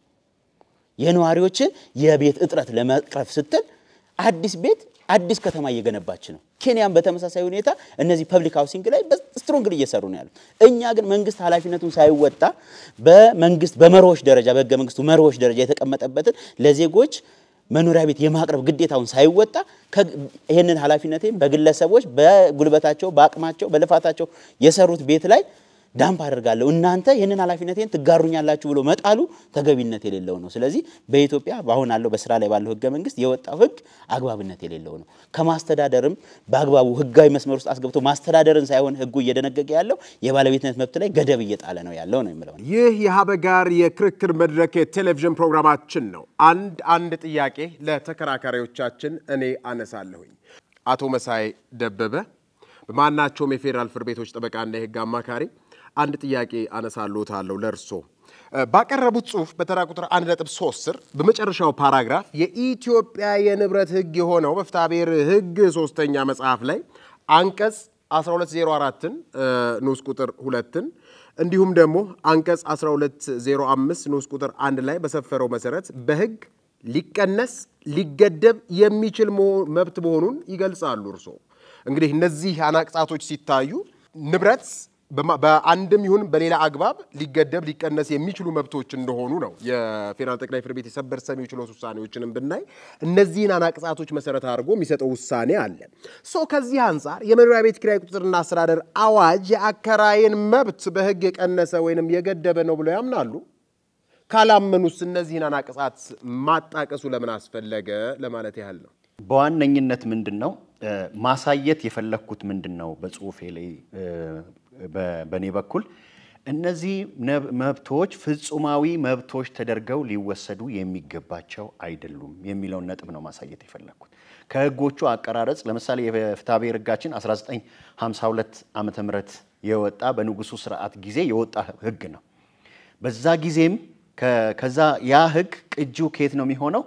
የነዋሪዎችን የቤት እጥረት ለመቅረፍ ስትል አዲስ ቤት አዲስ ከተማ እየገነባች ነው። ኬንያም በተመሳሳይ ሁኔታ እነዚህ ፐብሊክ ሃውሲንግ ላይ ስትሮንግል እየሰሩ ነው ያሉት። እኛ ግን መንግስት ኃላፊነቱን ሳይወጣ በመንግስት በመርሆች ደረጃ በህገ መንግስቱ መርሆች ደረጃ የተቀመጠበትን ለዜጎች መኖሪያ ቤት የማቅረብ ግዴታውን ሳይወጣ ይህንን ኃላፊነቴን በግለሰቦች በጉልበታቸው፣ በአቅማቸው፣ በልፋታቸው የሰሩት ቤት ላይ ዳምፕ አደርጋለሁ እናንተ ይህንን ኃላፊነቴን ትጋሩኛላችሁ ብሎ መጣሉ ተገቢነት የሌለው ነው። ስለዚህ በኢትዮጵያ በአሁን አለው በስራ ላይ ባለው ህገ መንግስት የወጣው ህግ አግባብነት የሌለው ነው። ከማስተዳደርም በአግባቡ ህጋዊ መስመር ውስጥ አስገብቶ ማስተዳደርን ሳይሆን ህጉ እየደነገገ ያለው የባለቤትነት መብት ላይ ገደብ እየጣለ ነው ያለው ነው የምለው። ይህ የሀበጋር የክርክር መድረክ የቴሌቪዥን ፕሮግራማችን ነው። አንድ አንድ ጥያቄ ለተከራካሪዎቻችን እኔ አነሳለሁኝ። አቶ መሳይ ደበበ በማናቸውም የፌዴራል ፍርድ ቤቶች ጠበቃና የህግ አማካሪ አንድ ጥያቄ አነሳልዎታለሁ ለእርሶ ባቀረቡት ጽሁፍ በተራ ቁጥር 1.3 ስር በመጨረሻው ፓራግራፍ የኢትዮጵያ የንብረት ህግ የሆነው በፍትሐ ብሔር ህግ ሶስተኛ መጽሐፍ ላይ አንቀጽ 1204ን ንዑስ ቁጥር ሁለትን እንዲሁም ደግሞ አንቀጽ 1205 ንዑስ ቁጥር አንድ ላይ በሰፈረው መሰረት በህግ ሊቀነስ ሊገደብ የሚችል መብት መሆኑን ይገልጻሉ። እርሶ እንግዲህ እነዚህ አናቅጻቶች ሲታዩ ንብረት በአንድም ይሁን በሌላ አግባብ ሊገደብ ሊቀነስ የሚችሉ መብቶች እንደሆኑ ነው። የፌዴራል ጠቅላይ ፍርድ ቤት የሰበር ሰሚ ችሎት ውሳኔዎችንም ብናይ እነዚህን አናቅጻቶች መሰረት አድርጎ የሚሰጠው ውሳኔ አለ። ሶ ከዚህ አንጻር የመኖሪያ ቤት ኪራይ ቁጥጥርና አስተዳደር አዋጅ የአከራይን መብት በህግ የቀነሰ ወይንም የገደበ ነው ብለው ያምናሉ? ካላመኑስ እነዚህን አናቅጻት ማጣቀሱ ለምን አስፈለገ ለማለት ያህል ነው። በዋነኝነት ምንድን ነው ማሳየት የፈለግኩት ምንድን ነው በጽሁፌ ላይ በእኔ በኩል እነዚህ መብቶች ፍጹማዊ መብቶች ተደርገው ሊወሰዱ የሚገባቸው አይደሉም የሚለውን ነጥብ ነው ማሳየት የፈለግኩት። ከህጎቹ አቀራረጽ ለምሳሌ የፍትሐ ብሔር ህጋችን 1952 ዓመተ ምህረት የወጣ በንጉሱ ስርዓት ጊዜ የወጣ ህግ ነው። በዛ ጊዜም ከዛ ያ ህግ ቅጂው ከየት ነው የሚሆነው?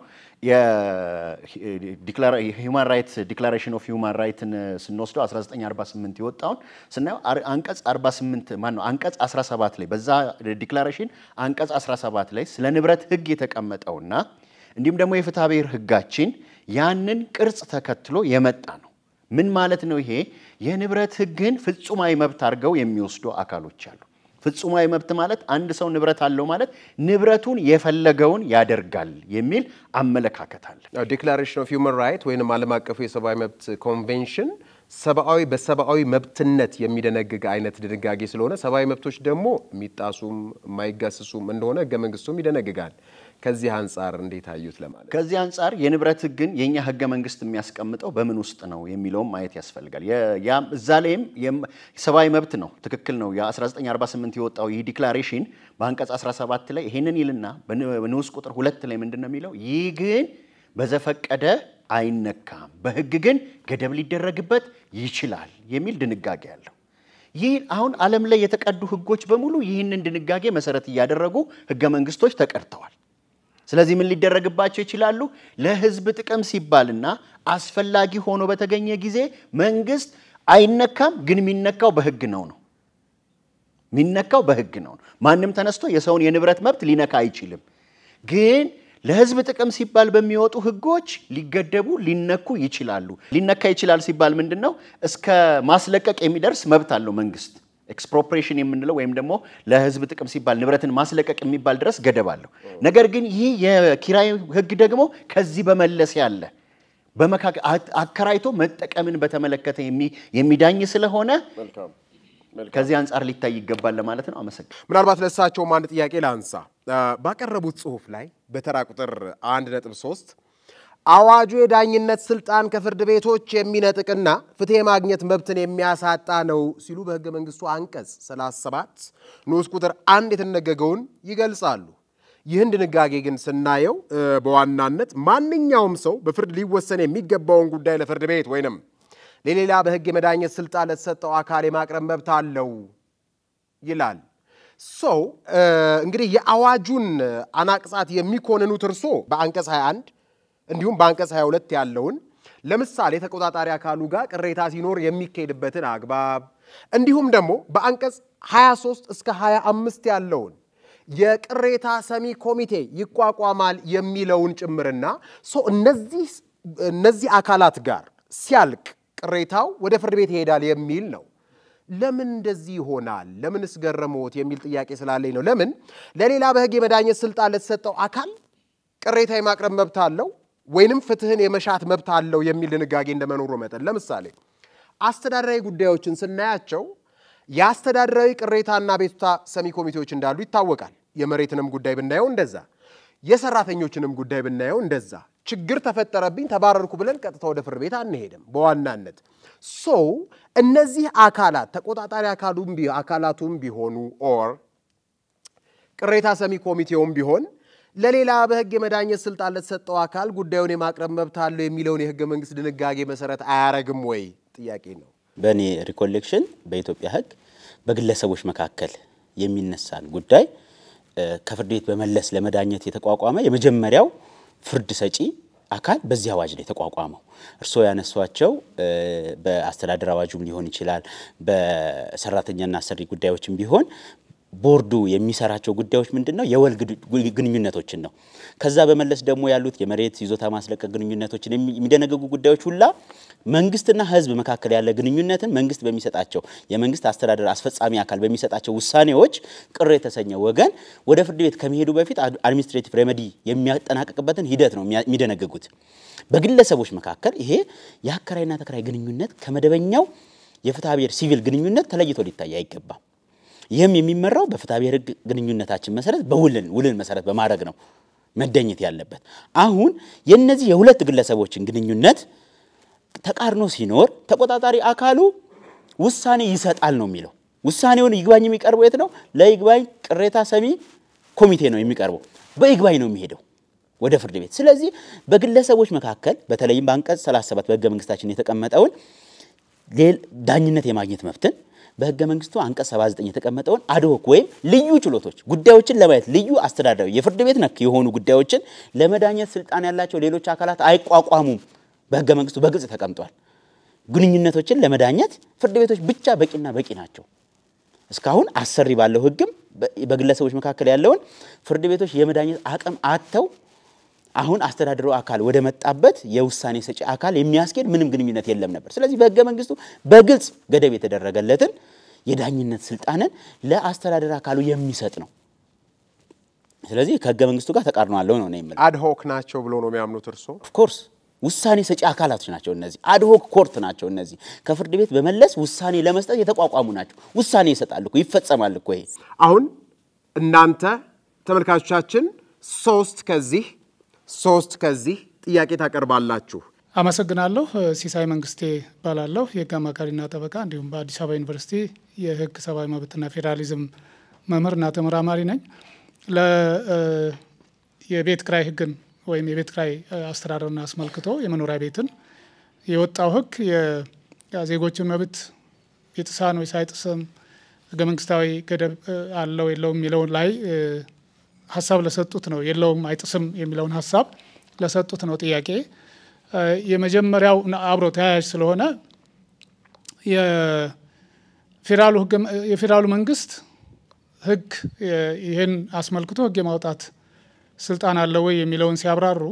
የሂውማን ራይት ዲክላሬሽን ኦፍ ሂውማን ራይትን ስንወስደው 1948 የወጣውን ስናየው አንቀጽ 48 ማን ነው አንቀጽ 17 ላይ በዛ ዲክላሬሽን አንቀጽ 17 ላይ ስለ ንብረት ህግ የተቀመጠውና እንዲሁም ደግሞ የፍትሐ ብሔር ህጋችን ያንን ቅርጽ ተከትሎ የመጣ ነው። ምን ማለት ነው ይሄ? የንብረት ህግን ፍጹማዊ መብት አድርገው የሚወስዱ አካሎች አሉ። ፍጹማዊ መብት ማለት አንድ ሰው ንብረት አለው ማለት ንብረቱን የፈለገውን ያደርጋል የሚል አመለካከት አለ። ዲክላሬሽን ኦፍ ሂውማን ራይት ወይም ዓለም አቀፉ የሰብአዊ መብት ኮንቬንሽን ሰብአዊ በሰብአዊ መብትነት የሚደነግግ አይነት ድንጋጌ ስለሆነ ሰብአዊ መብቶች ደግሞ የሚጣሱም የማይጋስሱም እንደሆነ ህገ መንግስቱም ይደነግጋል። ከዚህ አንጻር እንዴት አዩት ለማለት ከዚህ አንጻር የንብረት ህግን የእኛ ህገ መንግስት የሚያስቀምጠው በምን ውስጥ ነው የሚለውም ማየት ያስፈልጋል። እዛ ላይም ሰብአዊ መብት ነው፣ ትክክል ነው። የ1948 የወጣው ይህ ዲክላሬሽን በአንቀጽ 17 ላይ ይሄንን ይልና በንዑስ ቁጥር ሁለት ላይ ምንድን ነው የሚለው? ይህ ግን በዘፈቀደ አይነካም፣ በህግ ግን ገደብ ሊደረግበት ይችላል የሚል ድንጋጌ አለው። ይህ አሁን ዓለም ላይ የተቀዱ ህጎች በሙሉ ይህንን ድንጋጌ መሰረት እያደረጉ ህገ መንግስቶች ተቀድተዋል። ስለዚህ ምን ሊደረግባቸው ይችላሉ? ለህዝብ ጥቅም ሲባልና አስፈላጊ ሆኖ በተገኘ ጊዜ መንግስት አይነካም፣ ግን የሚነካው በህግ ነው ነው የሚነካው በህግ ነው። ማንም ተነስቶ የሰውን የንብረት መብት ሊነካ አይችልም። ግን ለህዝብ ጥቅም ሲባል በሚወጡ ህጎች ሊገደቡ ሊነኩ ይችላሉ። ሊነካ ይችላል ሲባል ምንድን ነው? እስከ ማስለቀቅ የሚደርስ መብት አለው መንግስት። ኤክስፕሮፕሬሽን የምንለው ወይም ደግሞ ለህዝብ ጥቅም ሲባል ንብረትን ማስለቀቅ የሚባል ድረስ ገደብ አለው። ነገር ግን ይህ የኪራይ ህግ ደግሞ ከዚህ በመለስ ያለ በመካከል አከራይቶ መጠቀምን በተመለከተ የሚዳኝ ስለሆነ ከዚህ አንጻር ሊታይ ይገባል ለማለት ነው። አመሰግን ምናልባት ለእሳቸውም አንድ ጥያቄ ላንሳ። ባቀረቡት ጽሁፍ ላይ በተራ ቁጥር 1.3 አዋጁ የዳኝነት ስልጣን ከፍርድ ቤቶች የሚነጥቅና ፍትህ የማግኘት መብትን የሚያሳጣ ነው ሲሉ በህገ መንግስቱ አንቀጽ 37 ንዑስ ቁጥር አንድ የተደነገገውን ይገልጻሉ። ይህን ድንጋጌ ግን ስናየው በዋናነት ማንኛውም ሰው በፍርድ ሊወሰን የሚገባውን ጉዳይ ለፍርድ ቤት ወይንም ለሌላ በህግ የመዳኘት ስልጣን ለተሰጠው አካል የማቅረብ መብት አለው ይላል። ሰው እንግዲህ የአዋጁን አናቅጻት የሚኮንኑት እርሶ በአንቀጽ 21 እንዲሁም በአንቀጽ 22 ያለውን ለምሳሌ ተቆጣጣሪ አካሉ ጋር ቅሬታ ሲኖር የሚካሄድበትን አግባብ እንዲሁም ደግሞ በአንቀጽ 23 እስከ 25 ያለውን የቅሬታ ሰሚ ኮሚቴ ይቋቋማል የሚለውን ጭምርና ሰው እነዚህ እነዚህ አካላት ጋር ሲያልቅ ቅሬታው ወደ ፍርድ ቤት ይሄዳል የሚል ነው። ለምን እንደዚህ ይሆናል? ለምንስ ገረመዎት? የሚል ጥያቄ ስላለኝ ነው። ለምን ለሌላ በህግ የመዳኘት ስልጣን ለተሰጠው አካል ቅሬታ የማቅረብ መብት አለው ወይንም ፍትህን የመሻት መብት አለው የሚል ድንጋጌ እንደመኖሩ መጠን ለምሳሌ አስተዳደራዊ ጉዳዮችን ስናያቸው የአስተዳደራዊ ቅሬታና ቤቱታ ሰሚ ኮሚቴዎች እንዳሉ ይታወቃል። የመሬትንም ጉዳይ ብናየው እንደዛ፣ የሰራተኞችንም ጉዳይ ብናየው እንደዛ። ችግር ተፈጠረብኝ ተባረርኩ ብለን ቀጥታ ወደ ፍርድ ቤት አንሄድም። በዋናነት ሰው እነዚህ አካላት ተቆጣጣሪ አካሉም አካላቱም ቢሆኑ ኦር ቅሬታ ሰሚ ኮሚቴውም ቢሆን ለሌላ በህግ የመዳኘት ስልጣን ለተሰጠው አካል ጉዳዩን የማቅረብ መብት አለው የሚለውን የህገ መንግስት ድንጋጌ መሰረት አያረግም ወይ? ጥያቄ ነው። በእኔ ሪኮሌክሽን በኢትዮጵያ ህግ በግለሰቦች መካከል የሚነሳን ጉዳይ ከፍርድ ቤት በመለስ ለመዳኘት የተቋቋመ የመጀመሪያው ፍርድ ሰጪ አካል በዚህ አዋጅ ነው የተቋቋመው። እርስዎ ያነሷቸው በአስተዳደር አዋጁም ሊሆን ይችላል፣ በሰራተኛና አሰሪ ጉዳዮችም ቢሆን ቦርዱ የሚሰራቸው ጉዳዮች ምንድን ነው? የወል ግንኙነቶችን ነው። ከዛ በመለስ ደግሞ ያሉት የመሬት ይዞታ ማስለቀቅ ግንኙነቶችን የሚደነገጉ ጉዳዮች ሁላ መንግስትና ህዝብ መካከል ያለ ግንኙነትን መንግስት በሚሰጣቸው የመንግስት አስተዳደር አስፈጻሚ አካል በሚሰጣቸው ውሳኔዎች ቅር የተሰኘ ወገን ወደ ፍርድ ቤት ከመሄዱ በፊት አድሚኒስትሬቲቭ ሬሜዲ የሚያጠናቅቅበትን ሂደት ነው የሚደነግጉት። በግለሰቦች መካከል ይሄ የአከራይና ተከራይ ግንኙነት ከመደበኛው የፍትሐ ብሔር ሲቪል ግንኙነት ተለይቶ ሊታይ አይገባም። ይህም የሚመራው በፍትሐ ብሔር ህግ ግንኙነታችን መሰረት በውልን ውልን መሰረት በማድረግ ነው መደኘት ያለበት። አሁን የነዚህ የሁለት ግለሰቦችን ግንኙነት ተቃርኖ ሲኖር ተቆጣጣሪ አካሉ ውሳኔ ይሰጣል ነው የሚለው። ውሳኔውን ይግባኝ የሚቀርበው የት ነው? ለይግባኝ ቅሬታ ሰሚ ኮሚቴ ነው የሚቀርበው። በይግባኝ ነው የሚሄደው ወደ ፍርድ ቤት። ስለዚህ በግለሰቦች መካከል በተለይም በአንቀጽ 37 በህገ መንግስታችን የተቀመጠውን ዳኝነት የማግኘት መብትን በህገ መንግስቱ አንቀጽ 79 የተቀመጠውን አድሆክ ወይም ልዩ ችሎቶች ጉዳዮችን ለማየት ልዩ አስተዳደራዊ የፍርድ ቤት ነክ የሆኑ ጉዳዮችን ለመዳኘት ስልጣን ያላቸው ሌሎች አካላት አይቋቋሙም። በህገ መንግስቱ በግልጽ ተቀምጧል። ግንኙነቶችን ለመዳኘት ፍርድ ቤቶች ብቻ በቂና በቂ ናቸው። እስካሁን አሰሪ ባለው ህግም በግለሰቦች መካከል ያለውን ፍርድ ቤቶች የመዳኘት አቅም አጥተው አሁን አስተዳደሩ አካል ወደ መጣበት የውሳኔ ሰጪ አካል የሚያስኬድ ምንም ግንኙነት የለም ነበር። ስለዚህ በህገ መንግስቱ በግልጽ ገደብ የተደረገለትን የዳኝነት ስልጣንን ለአስተዳደር አካሉ የሚሰጥ ነው። ስለዚህ ከህገ መንግስቱ ጋር ተቃርኖ አለው ነው የምለው። አድሆክ ናቸው ብሎ ነው የሚያምኑት እርሶ? ኦፍኮርስ ውሳኔ ሰጪ አካላቶች ናቸው እነዚህ። አድሆክ ኮርት ናቸው እነዚህ። ከፍርድ ቤት በመለስ ውሳኔ ለመስጠት የተቋቋሙ ናቸው። ውሳኔ ይሰጣል እኮ ይፈጸማል እኮ ይሄ። አሁን እናንተ ተመልካቾቻችን ሶስት ከዚህ ሶስት ከዚህ ጥያቄ ታቀርባላችሁ። አመሰግናለሁ። ሲሳይ መንግስቴ እባላለሁ። የህግ አማካሪና ጠበቃ እንዲሁም በአዲስ አበባ ዩኒቨርሲቲ የህግ ሰብአዊ መብትና ፌዴራሊዝም መምህርና ተመራማሪ ነኝ። የቤት ክራይ ህግን ወይም የቤት ክራይ አስተዳደርን አስመልክቶ የመኖሪያ ቤትን የወጣው ህግ የዜጎችን መብት የጥሳን ወይ ሳይጥስም ህገ መንግስታዊ ገደብ አለው የለውም የሚለውን ላይ ሀሳብ ለሰጡት ነው። የለውም አይጥስም የሚለውን ሀሳብ ለሰጡት ነው ጥያቄ። የመጀመሪያው አብሮ ተያያዥ ስለሆነ የፌዴራሉ መንግስት ህግ ይህን አስመልክቶ ህግ የማውጣት ስልጣን አለ ወይ የሚለውን ሲያብራሩ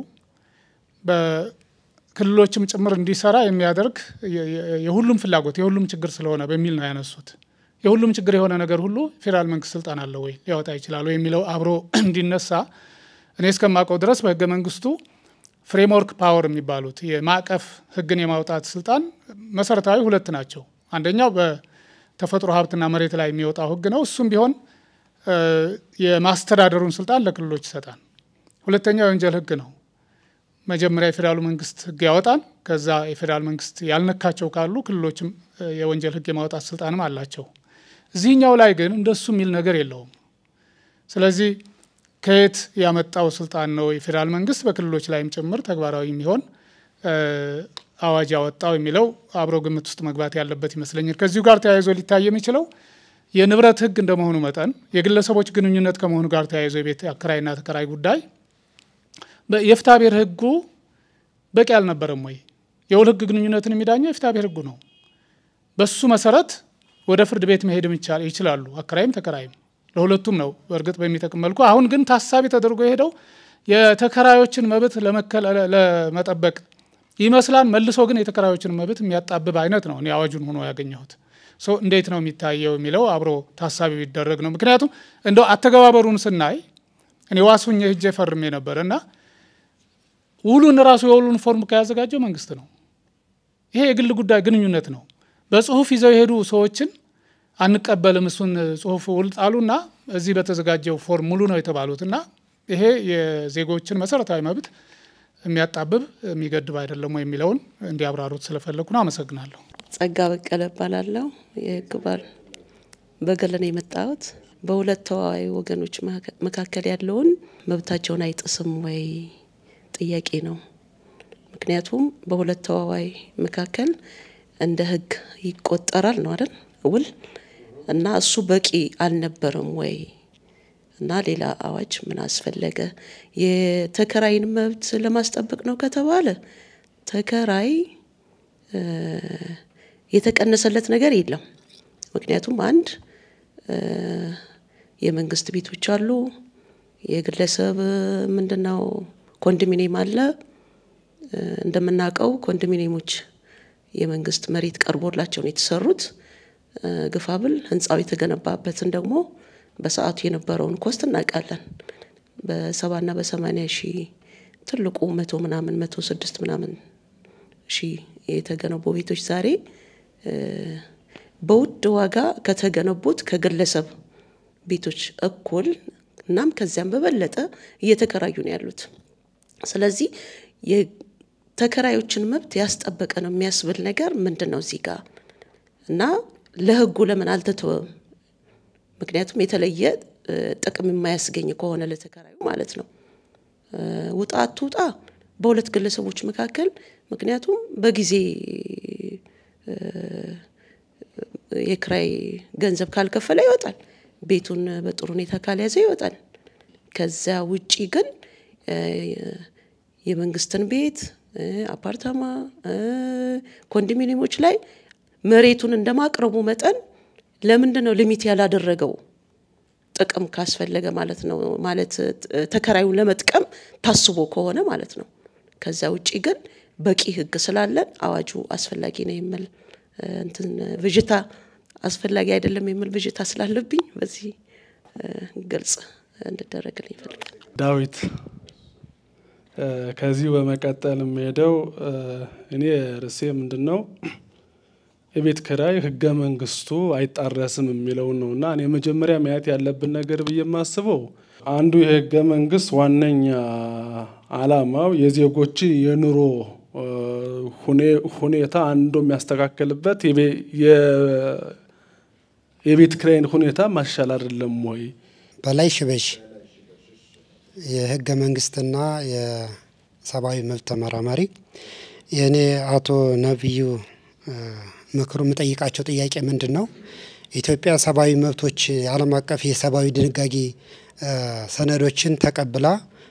በክልሎችም ጭምር እንዲሰራ የሚያደርግ የሁሉም ፍላጎት የሁሉም ችግር ስለሆነ በሚል ነው ያነሱት። የሁሉም ችግር የሆነ ነገር ሁሉ ፌዴራል መንግስት ስልጣን አለው ወይ ሊያወጣ ይችላል ወይ የሚለው አብሮ እንዲነሳ እኔ እስከማውቀው ድረስ በህገ መንግስቱ ፍሬምወርክ ፓወር የሚባሉት የማዕቀፍ ህግን የማውጣት ስልጣን መሰረታዊ ሁለት ናቸው። አንደኛው በተፈጥሮ ሀብትና መሬት ላይ የሚወጣው ህግ ነው። እሱም ቢሆን የማስተዳደሩን ስልጣን ለክልሎች ይሰጣል። ሁለተኛው የወንጀል ህግ ነው። መጀመሪያ የፌዴራሉ መንግስት ህግ ያወጣል። ከዛ የፌዴራል መንግስት ያልነካቸው ካሉ ክልሎችም የወንጀል ህግ የማውጣት ስልጣንም አላቸው። እዚህኛው ላይ ግን እንደሱ የሚል ነገር የለውም። ስለዚህ ከየት ያመጣው ስልጣን ነው የፌዴራል መንግስት በክልሎች ላይም ጭምር ተግባራዊ የሚሆን አዋጅ ያወጣው የሚለው አብሮ ግምት ውስጥ መግባት ያለበት ይመስለኛል። ከዚሁ ጋር ተያይዞ ሊታይ የሚችለው የንብረት ህግ እንደመሆኑ መጠን የግለሰቦች ግንኙነት ከመሆኑ ጋር ተያይዞ የቤት አከራይና ተከራይ ጉዳይ የፍትሐ ብሔር ህጉ በቂ አልነበረም ወይ? የውል ህግ ግንኙነትን የሚዳኘው የፍትሐ ብሔር ህጉ ነው። በሱ መሰረት ወደ ፍርድ ቤት መሄድም ይችላሉ፣ አከራይም ተከራይም ለሁለቱም ነው በእርግጥ በሚጠቅም መልኩ። አሁን ግን ታሳቢ ተደርጎ የሄደው የተከራዮችን መብት ለመጠበቅ ይመስላል። መልሶ ግን የተከራዮችን መብት የሚያጣብብ አይነት ነው እኔ አዋጁን ሆኖ ያገኘሁት። እንዴት ነው የሚታየው የሚለው አብሮ ታሳቢ ቢደረግ ነው። ምክንያቱም እንደው አተገባበሩን ስናይ እኔ ዋሱኝ ሄጄ ፈርሜ ነበር እና ውሉን ራሱ የውሉን ፎርም ከያዘጋጀው መንግስት ነው። ይሄ የግል ጉዳይ ግንኙነት ነው። በጽሁፍ ይዘው የሄዱ ሰዎችን አንቀበልም እሱን ጽሁፍ ውል ጣሉና እዚህ በተዘጋጀው ፎርም ሙሉ ነው የተባሉት እና ይሄ የዜጎችን መሰረታዊ መብት የሚያጣብብ የሚገድብ አይደለም ወይ የሚለውን እንዲያብራሩት ስለፈለግኩ ነው። አመሰግናለሁ። ጸጋ በቀለ እባላለሁ። የህግ ባል በገለን የመጣሁት በሁለት ተዋዋይ ወገኖች መካከል ያለውን መብታቸውን አይጥስም ወይ ጥያቄ ነው። ምክንያቱም በሁለት ተዋዋይ መካከል እንደ ህግ ይቆጠራል ነው አይደል ውል እና እሱ በቂ አልነበረም ወይ እና ሌላ አዋጅ ምን አስፈለገ? የተከራይን መብት ለማስጠበቅ ነው ከተባለ ተከራይ የተቀነሰለት ነገር የለም። ምክንያቱም አንድ የመንግስት ቤቶች አሉ፣ የግለሰብ ምንድነው ኮንዶሚኒየም አለ። እንደምናውቀው ኮንዶሚኒየሞች የመንግስት መሬት ቀርቦላቸው ነው የተሰሩት። ግፋብል ህንፃው የተገነባበትን ደግሞ በሰዓቱ የነበረውን ኮስት እናውቃለን። በሰባና በሰማኒያ ሺህ ትልቁ መቶ ምናምን መቶ ስድስት ምናምን ሺህ የተገነቡ ቤቶች ዛሬ በውድ ዋጋ ከተገነቡት ከግለሰብ ቤቶች እኩል እናም ከዚያም በበለጠ እየተከራዩ ነው ያሉት። ስለዚህ የተከራዮችን መብት ያስጠበቀ ነው የሚያስብል ነገር ምንድን ነው እዚህ ጋር እና ለህጉ ለምን አልተተወም? ምክንያቱም የተለየ ጥቅም የማያስገኝ ከሆነ ለተከራዩ ማለት ነው። ውጣ አትውጣ በሁለት ግለሰቦች መካከል ምክንያቱም በጊዜ የክራይ ገንዘብ ካልከፈለ ይወጣል። ቤቱን በጥሩ ሁኔታ ካልያዘ ይወጣል። ከዚያ ውጪ ግን የመንግስትን ቤት አፓርታማ፣ ኮንዶሚኒየሞች ላይ መሬቱን እንደማቅረቡ መጠን ለምንድን ነው ሊሚት ያላደረገው? ጥቅም ካስፈለገ ማለት ነው ማለት ተከራዩን ለመጥቀም ታስቦ ከሆነ ማለት ነው። ከዛ ውጪ ግን በቂ ህግ ስላለን አዋጁ አስፈላጊ ነው የሚል እንትን ብዥታ አስፈላጊ አይደለም የሚል ብዥታ ስላለብኝ በዚህ ግልጽ እንድደረግልኝ ይፈልጋል። ዳዊት ከዚሁ በመቀጠል የሚሄደው እኔ ርዕሴ ምንድን ነው የቤት ኪራይ ህገ መንግስቱ አይጣረስም የሚለውን ነው እና እኔ መጀመሪያ ማየት ያለብን ነገር ብዬ የማስበው አንዱ የህገ መንግስት ዋነኛ አላማው የዜጎችን የኑሮ ሁኔታ አንዱ የሚያስተካክልበት የቤት ኪራይን ሁኔታ ማሻል አይደለም ወይ? በላይ ሽበሽ የህገ መንግስትና የሰብአዊ መብት ተመራማሪ። የእኔ አቶ ነቢዩ ምክሩ የምጠይቃቸው ጥያቄ ምንድን ነው? ኢትዮጵያ ሰብአዊ መብቶች የዓለም አቀፍ የሰብአዊ ድንጋጌ ሰነዶችን ተቀብላ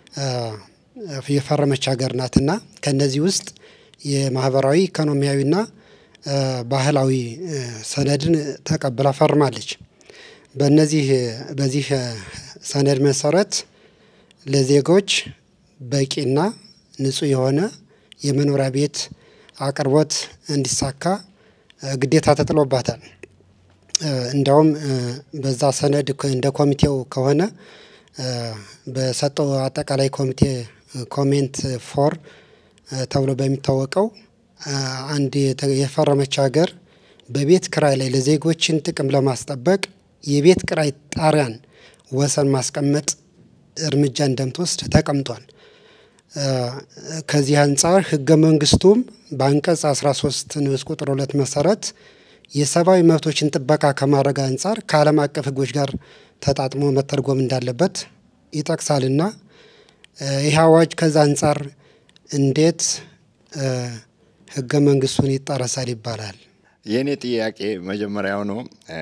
የፈረመች ሀገር ናትና ከነዚህ ውስጥ የማህበራዊ ኢኮኖሚያዊና ባህላዊ ሰነድን ተቀብላ ፈርማለች። በነዚህ በዚህ ሰነድ መሰረት ለዜጎች በቂና ንጹህ የሆነ የመኖሪያ ቤት አቅርቦት እንዲሳካ ግዴታ ተጥሎባታል። እንዲያውም በዛ ሰነድ እንደ ኮሚቴው ከሆነ በሰጠው አጠቃላይ ኮሚቴ ኮሜንት ፎር ተብሎ በሚታወቀው አንድ የፈረመች ሀገር በቤት ክራይ ላይ ለዜጎችን ጥቅም ለማስጠበቅ የቤት ክራይ ጣሪያን ወሰን ማስቀመጥ እርምጃ እንደምትወስድ ተቀምጧል። ከዚህ አንጻር ህገ መንግስቱም በአንቀጽ 13 ንዑስ ቁጥር ሁለት መሰረት የሰብአዊ መብቶችን ጥበቃ ከማድረግ አንጻር ከዓለም አቀፍ ህጎች ጋር ተጣጥሞ መተርጎም እንዳለበት ይጠቅሳልና ይህ አዋጅ ከዛ አንጻር እንዴት ህገ መንግስቱን ይጣረሳል ይባላል? የእኔ ጥያቄ መጀመሪያው ነው።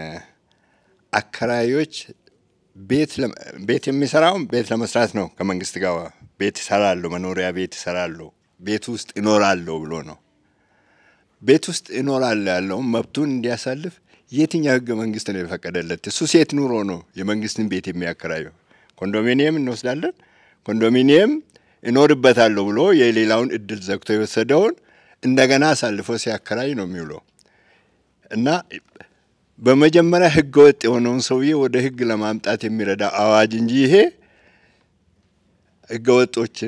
አከራዮች ቤት የሚሰራውን ቤት ለመስራት ነው። ከመንግስት ጋር ቤት ይሰራሉ፣ መኖሪያ ቤት ይሰራሉ፣ ቤት ውስጥ ይኖራሉ ብሎ ነው። ቤት ውስጥ ይኖራሉ ያለውን መብቱን እንዲያሳልፍ የትኛው ህገ መንግስት ነው የፈቀደለት? እሱ ሴት ኑሮ ነው የመንግስትን ቤት የሚያከራየው። ኮንዶሚኒየም እንወስዳለን። ኮንዶሚኒየም እኖርበታለሁ ብሎ የሌላውን እድል ዘግቶ የወሰደውን እንደገና አሳልፎ ሲያከራይ ነው የሚውለው እና በመጀመሪያ ህገ ወጥ የሆነውን ሰውዬ ወደ ህግ ለማምጣት የሚረዳ አዋጅ እንጂ ይሄ ህገ ወጦችን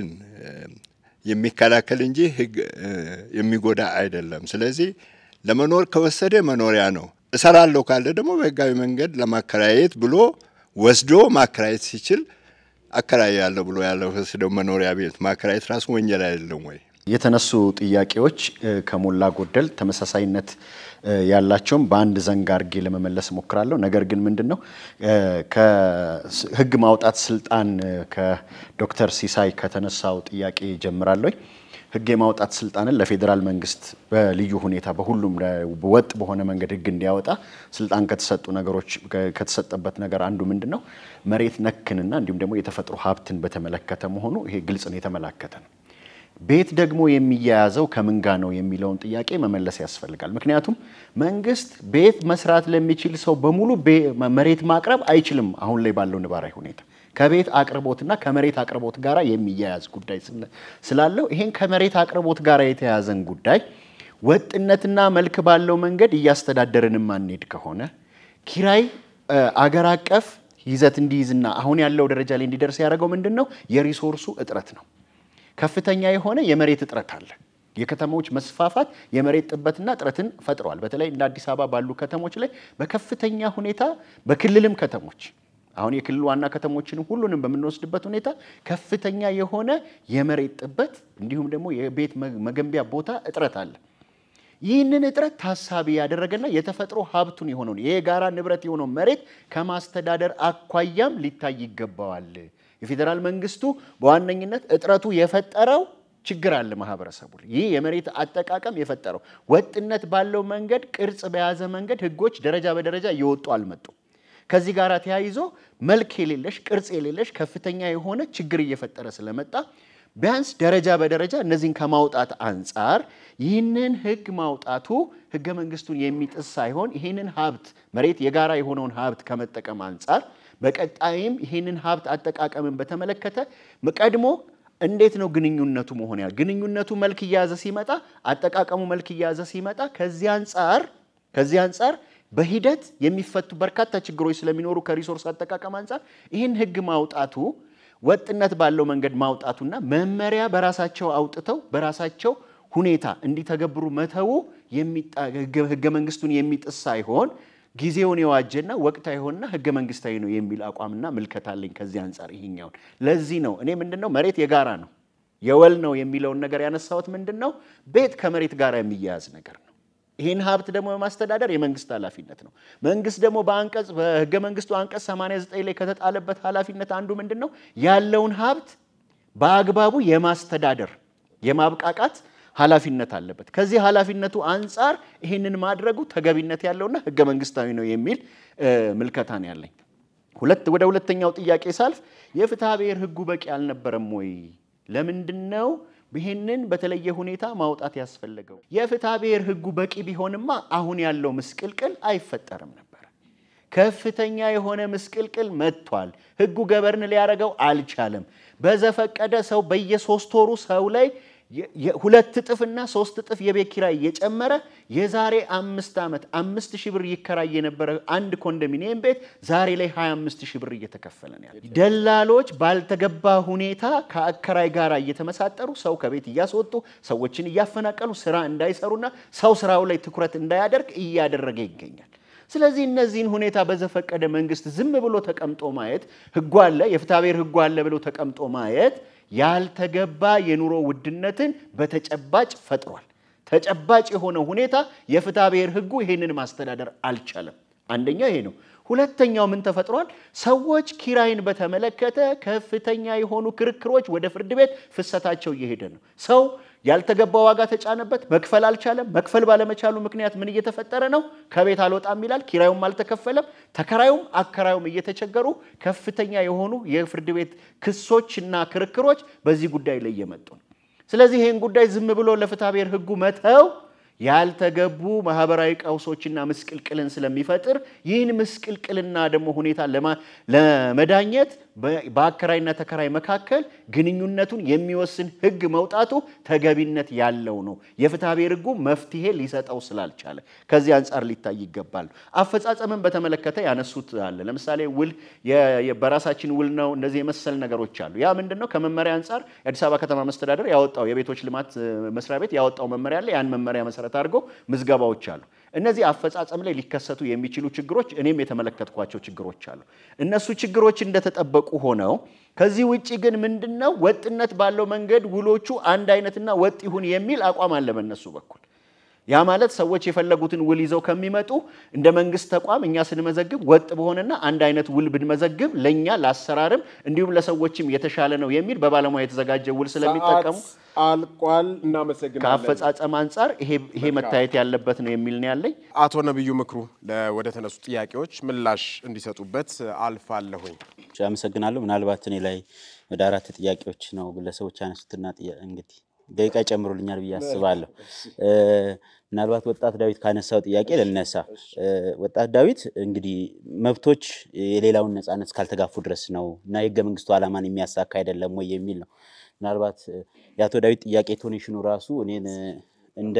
የሚከላከል እንጂ ህግ የሚጎዳ አይደለም። ስለዚህ ለመኖር ከወሰደ መኖሪያ ነው። እሰራለሁ ካለ ደግሞ በህጋዊ መንገድ ለማከራየት ብሎ ወስዶ ማከራየት ሲችል አከራያለሁ ብሎ ያለው ወስደው መኖሪያ ቤት ማከራየት ራሱ ወንጀል አይደለም ወይ? የተነሱ ጥያቄዎች ከሞላ ጎደል ተመሳሳይነት ያላቸውም በአንድ ዘንግ አድርጌ ለመመለስ እሞክራለሁ። ነገር ግን ምንድን ነው ከህግ ማውጣት ስልጣን ከዶክተር ሲሳይ ከተነሳው ጥያቄ ጀምራለሁ። ህግ የማውጣት ስልጣንን ለፌዴራል መንግስት በልዩ ሁኔታ በሁሉም ወጥ በሆነ መንገድ ህግ እንዲያወጣ ስልጣን ከተሰጡ ነገሮች ከተሰጠበት ነገር አንዱ ምንድን ነው መሬት ነክንና እንዲሁም ደግሞ የተፈጥሮ ሀብትን በተመለከተ መሆኑ ይሄ ግልጽ ነው፣ የተመላከተ ነው። ቤት ደግሞ የሚያያዘው ከምን ጋ ነው የሚለውን ጥያቄ መመለስ ያስፈልጋል። ምክንያቱም መንግስት ቤት መስራት ለሚችል ሰው በሙሉ መሬት ማቅረብ አይችልም። አሁን ላይ ባለው ነባራዊ ሁኔታ ከቤት አቅርቦትና ከመሬት አቅርቦት ጋር የሚያያዝ ጉዳይ ስላለው ይሄን ከመሬት አቅርቦት ጋር የተያያዘን ጉዳይ ወጥነትና መልክ ባለው መንገድ እያስተዳደርን ማንሄድ ከሆነ ኪራይ አገር አቀፍ ይዘት እንዲይዝና አሁን ያለው ደረጃ ላይ እንዲደርስ ያደረገው ምንድን ነው? የሪሶርሱ እጥረት ነው። ከፍተኛ የሆነ የመሬት እጥረት አለ። የከተሞች መስፋፋት የመሬት ጥበትና እጥረትን ፈጥሯል። በተለይ እንደ አዲስ አበባ ባሉ ከተሞች ላይ በከፍተኛ ሁኔታ በክልልም ከተሞች አሁን የክልል ዋና ከተሞችን ሁሉንም በምንወስድበት ሁኔታ ከፍተኛ የሆነ የመሬት ጥበት እንዲሁም ደግሞ የቤት መገንቢያ ቦታ እጥረት አለ። ይህንን እጥረት ታሳቢ ያደረገና የተፈጥሮ ሀብቱን የሆነውን የጋራ ንብረት የሆነው መሬት ከማስተዳደር አኳያም ሊታይ ይገባዋል። የፌዴራል መንግስቱ በዋነኝነት እጥረቱ የፈጠረው ችግር አለ ማህበረሰቡ ላይ። ይህ የመሬት አጠቃቀም የፈጠረው ወጥነት ባለው መንገድ ቅርጽ በያዘ መንገድ ህጎች ደረጃ በደረጃ እየወጡ አልመጡም። ከዚህ ጋር ተያይዞ መልክ የሌለሽ ቅርጽ የሌለሽ ከፍተኛ የሆነ ችግር እየፈጠረ ስለመጣ ቢያንስ ደረጃ በደረጃ እነዚህን ከማውጣት አንጻር ይህንን ህግ ማውጣቱ ህገ መንግስቱን የሚጥስ ሳይሆን ይህንን ሀብት መሬት የጋራ የሆነውን ሀብት ከመጠቀም አንጻር በቀጣይም ይህንን ሀብት አጠቃቀምን በተመለከተ ቀድሞ እንዴት ነው ግንኙነቱ መሆን ያል ግንኙነቱ መልክ እየያዘ ሲመጣ አጠቃቀሙ መልክ እየያዘ ሲመጣ ከዚህ አንጻር ከዚህ አንጻር በሂደት የሚፈቱ በርካታ ችግሮች ስለሚኖሩ ከሪሶርስ አጠቃቀም አንጻር ይህን ህግ ማውጣቱ ወጥነት ባለው መንገድ ማውጣቱና መመሪያ በራሳቸው አውጥተው በራሳቸው ሁኔታ እንዲተገብሩ መተው ህገ መንግስቱን የሚጥስ ሳይሆን ጊዜውን የዋጀና ወቅታዊ የሆነና ህገ መንግስታዊ ነው የሚል አቋምና ምልከታ አለኝ። ከዚህ አንጻር ይሄኛውን ለዚህ ነው እኔ ምንድን ነው መሬት የጋራ ነው የወል ነው የሚለውን ነገር ያነሳሁት ምንድን ነው ቤት ከመሬት ጋር የሚያያዝ ነገር ነው። ይህን ሀብት ደግሞ የማስተዳደር የመንግስት ኃላፊነት ነው። መንግስት ደግሞ በአንቀጽ በህገ መንግስቱ አንቀጽ 89 ላይ ከተጣለበት ኃላፊነት አንዱ ምንድን ነው ያለውን ሀብት በአግባቡ የማስተዳደር የማብቃቃት ኃላፊነት አለበት። ከዚህ ኃላፊነቱ አንጻር ይህንን ማድረጉ ተገቢነት ያለውና ህገ መንግስታዊ ነው የሚል ምልከታ ነው ያለኝ። ሁለት ወደ ሁለተኛው ጥያቄ ሳልፍ የፍትሐ ብሔር ህጉ በቂ አልነበረም ወይ? ለምንድን ነው ይህንን በተለየ ሁኔታ ማውጣት ያስፈለገው? የፍትሐ ብሔር ህጉ በቂ ቢሆንማ አሁን ያለው ምስቅልቅል አይፈጠርም ነበር። ከፍተኛ የሆነ ምስቅልቅል መጥቷል። ህጉ ገበርን ሊያደርገው አልቻለም። በዘፈቀደ ሰው በየሶስት ወሩ ሰው ላይ ሁለት እጥፍና ሶስት እጥፍ የቤት ኪራይ እየጨመረ የዛሬ አምስት ዓመት አምስት ሺህ ብር ይከራይ የነበረ አንድ ኮንዶሚኒየም ቤት ዛሬ ላይ 25 ሺህ ብር እየተከፈለ ነው ያለ። ደላሎች ባልተገባ ሁኔታ ከአከራይ ጋር እየተመሳጠሩ ሰው ከቤት እያስወጡ ሰዎችን እያፈናቀሉ ስራ እንዳይሰሩና ሰው ስራው ላይ ትኩረት እንዳያደርግ እያደረገ ይገኛል። ስለዚህ እነዚህን ሁኔታ በዘፈቀደ መንግስት ዝም ብሎ ተቀምጦ ማየት ህጉ አለ የፍትሐብሔር ህጉ አለ ብሎ ተቀምጦ ማየት ያልተገባ የኑሮ ውድነትን በተጨባጭ ፈጥሯል። ተጨባጭ የሆነ ሁኔታ የፍትሐብሔር ህጉ ይሄንን ማስተዳደር አልቻለም። አንደኛ ይሄ ነው። ሁለተኛው ምን ተፈጥሯል? ሰዎች ኪራይን በተመለከተ ከፍተኛ የሆኑ ክርክሮች ወደ ፍርድ ቤት ፍሰታቸው እየሄደ ነው። ሰው ያልተገባ ዋጋ ተጫነበት፣ መክፈል አልቻለም። መክፈል ባለመቻሉ ምክንያት ምን እየተፈጠረ ነው? ከቤት አልወጣም ይላል። ኪራዩም አልተከፈለም። ተከራዩም አከራዩም እየተቸገሩ ከፍተኛ የሆኑ የፍርድ ቤት ክሶች እና ክርክሮች በዚህ ጉዳይ ላይ እየመጡ ነው። ስለዚህ ይህን ጉዳይ ዝም ብሎ ለፍትሐብሔር ህጉ መተው ያልተገቡ ማህበራዊ ቀውሶችና ምስቅልቅልን ስለሚፈጥር ይህን ምስቅልቅልና ደግሞ ሁኔታ ለመዳኘት በአከራይና ተከራይ መካከል ግንኙነቱን የሚወስን ህግ መውጣቱ ተገቢነት ያለው ነው። የፍትሐብሔር ህጉ መፍትሄ ሊሰጠው ስላልቻለ ከዚህ አንጻር ሊታይ ይገባል። አፈጻጸምን በተመለከተ ያነሱት አለ። ለምሳሌ ውል በራሳችን ውል ነው እንደዚህ የመሰል ነገሮች አሉ። ያ ምንድን ነው? ከመመሪያ አንጻር የአዲስ አበባ ከተማ መስተዳደር ያወጣው የቤቶች ልማት መስሪያ ቤት ያወጣው መመሪያ አለ። ያን መመሪያ መሰረት አድርገው ምዝገባዎች አሉ። እነዚህ አፈጻጸም ላይ ሊከሰቱ የሚችሉ ችግሮች እኔም የተመለከትኳቸው ችግሮች አሉ። እነሱ ችግሮች እንደተጠበቁ ሆነው ከዚህ ውጭ ግን ምንድነው ወጥነት ባለው መንገድ ውሎቹ አንድ አይነትና ወጥ ይሁን የሚል አቋም አለ በእነሱ በኩል። ያ ማለት ሰዎች የፈለጉትን ውል ይዘው ከሚመጡ እንደ መንግስት ተቋም እኛ ስንመዘግብ ወጥ በሆነና አንድ አይነት ውል ብንመዘግብ ለእኛ ለአሰራርም እንዲሁም ለሰዎችም የተሻለ ነው የሚል በባለሙያ የተዘጋጀ ውል ስለሚጠቀሙ አልቋል። እናመሰግናለን። ከአፈጻጸም አንጻር ይሄ መታየት ያለበት ነው የሚል ነው ያለኝ። አቶ ነቢዩ ምክሩ ወደ ተነሱ ጥያቄዎች ምላሽ እንዲሰጡበት አልፋለሁኝ። አመሰግናለሁ። ምናልባት እኔ ላይ ወደ አራት ጥያቄዎች ነው ግለሰቦች ያነሱትና እንግዲህ ደቂቃ ይጨምሩልኛል ብዬ አስባለሁ። ምናልባት ወጣት ዳዊት ካነሳው ጥያቄ ልነሳ። ወጣት ዳዊት እንግዲህ መብቶች የሌላውን ነፃነት እስካልተጋፉ ድረስ ነው እና የህገ መንግስቱ ዓላማን የሚያሳካ አይደለም ወይ የሚል ነው። ምናልባት የአቶ ዳዊት ጥያቄ ቶኔሽኑ ራሱ እኔን እንደ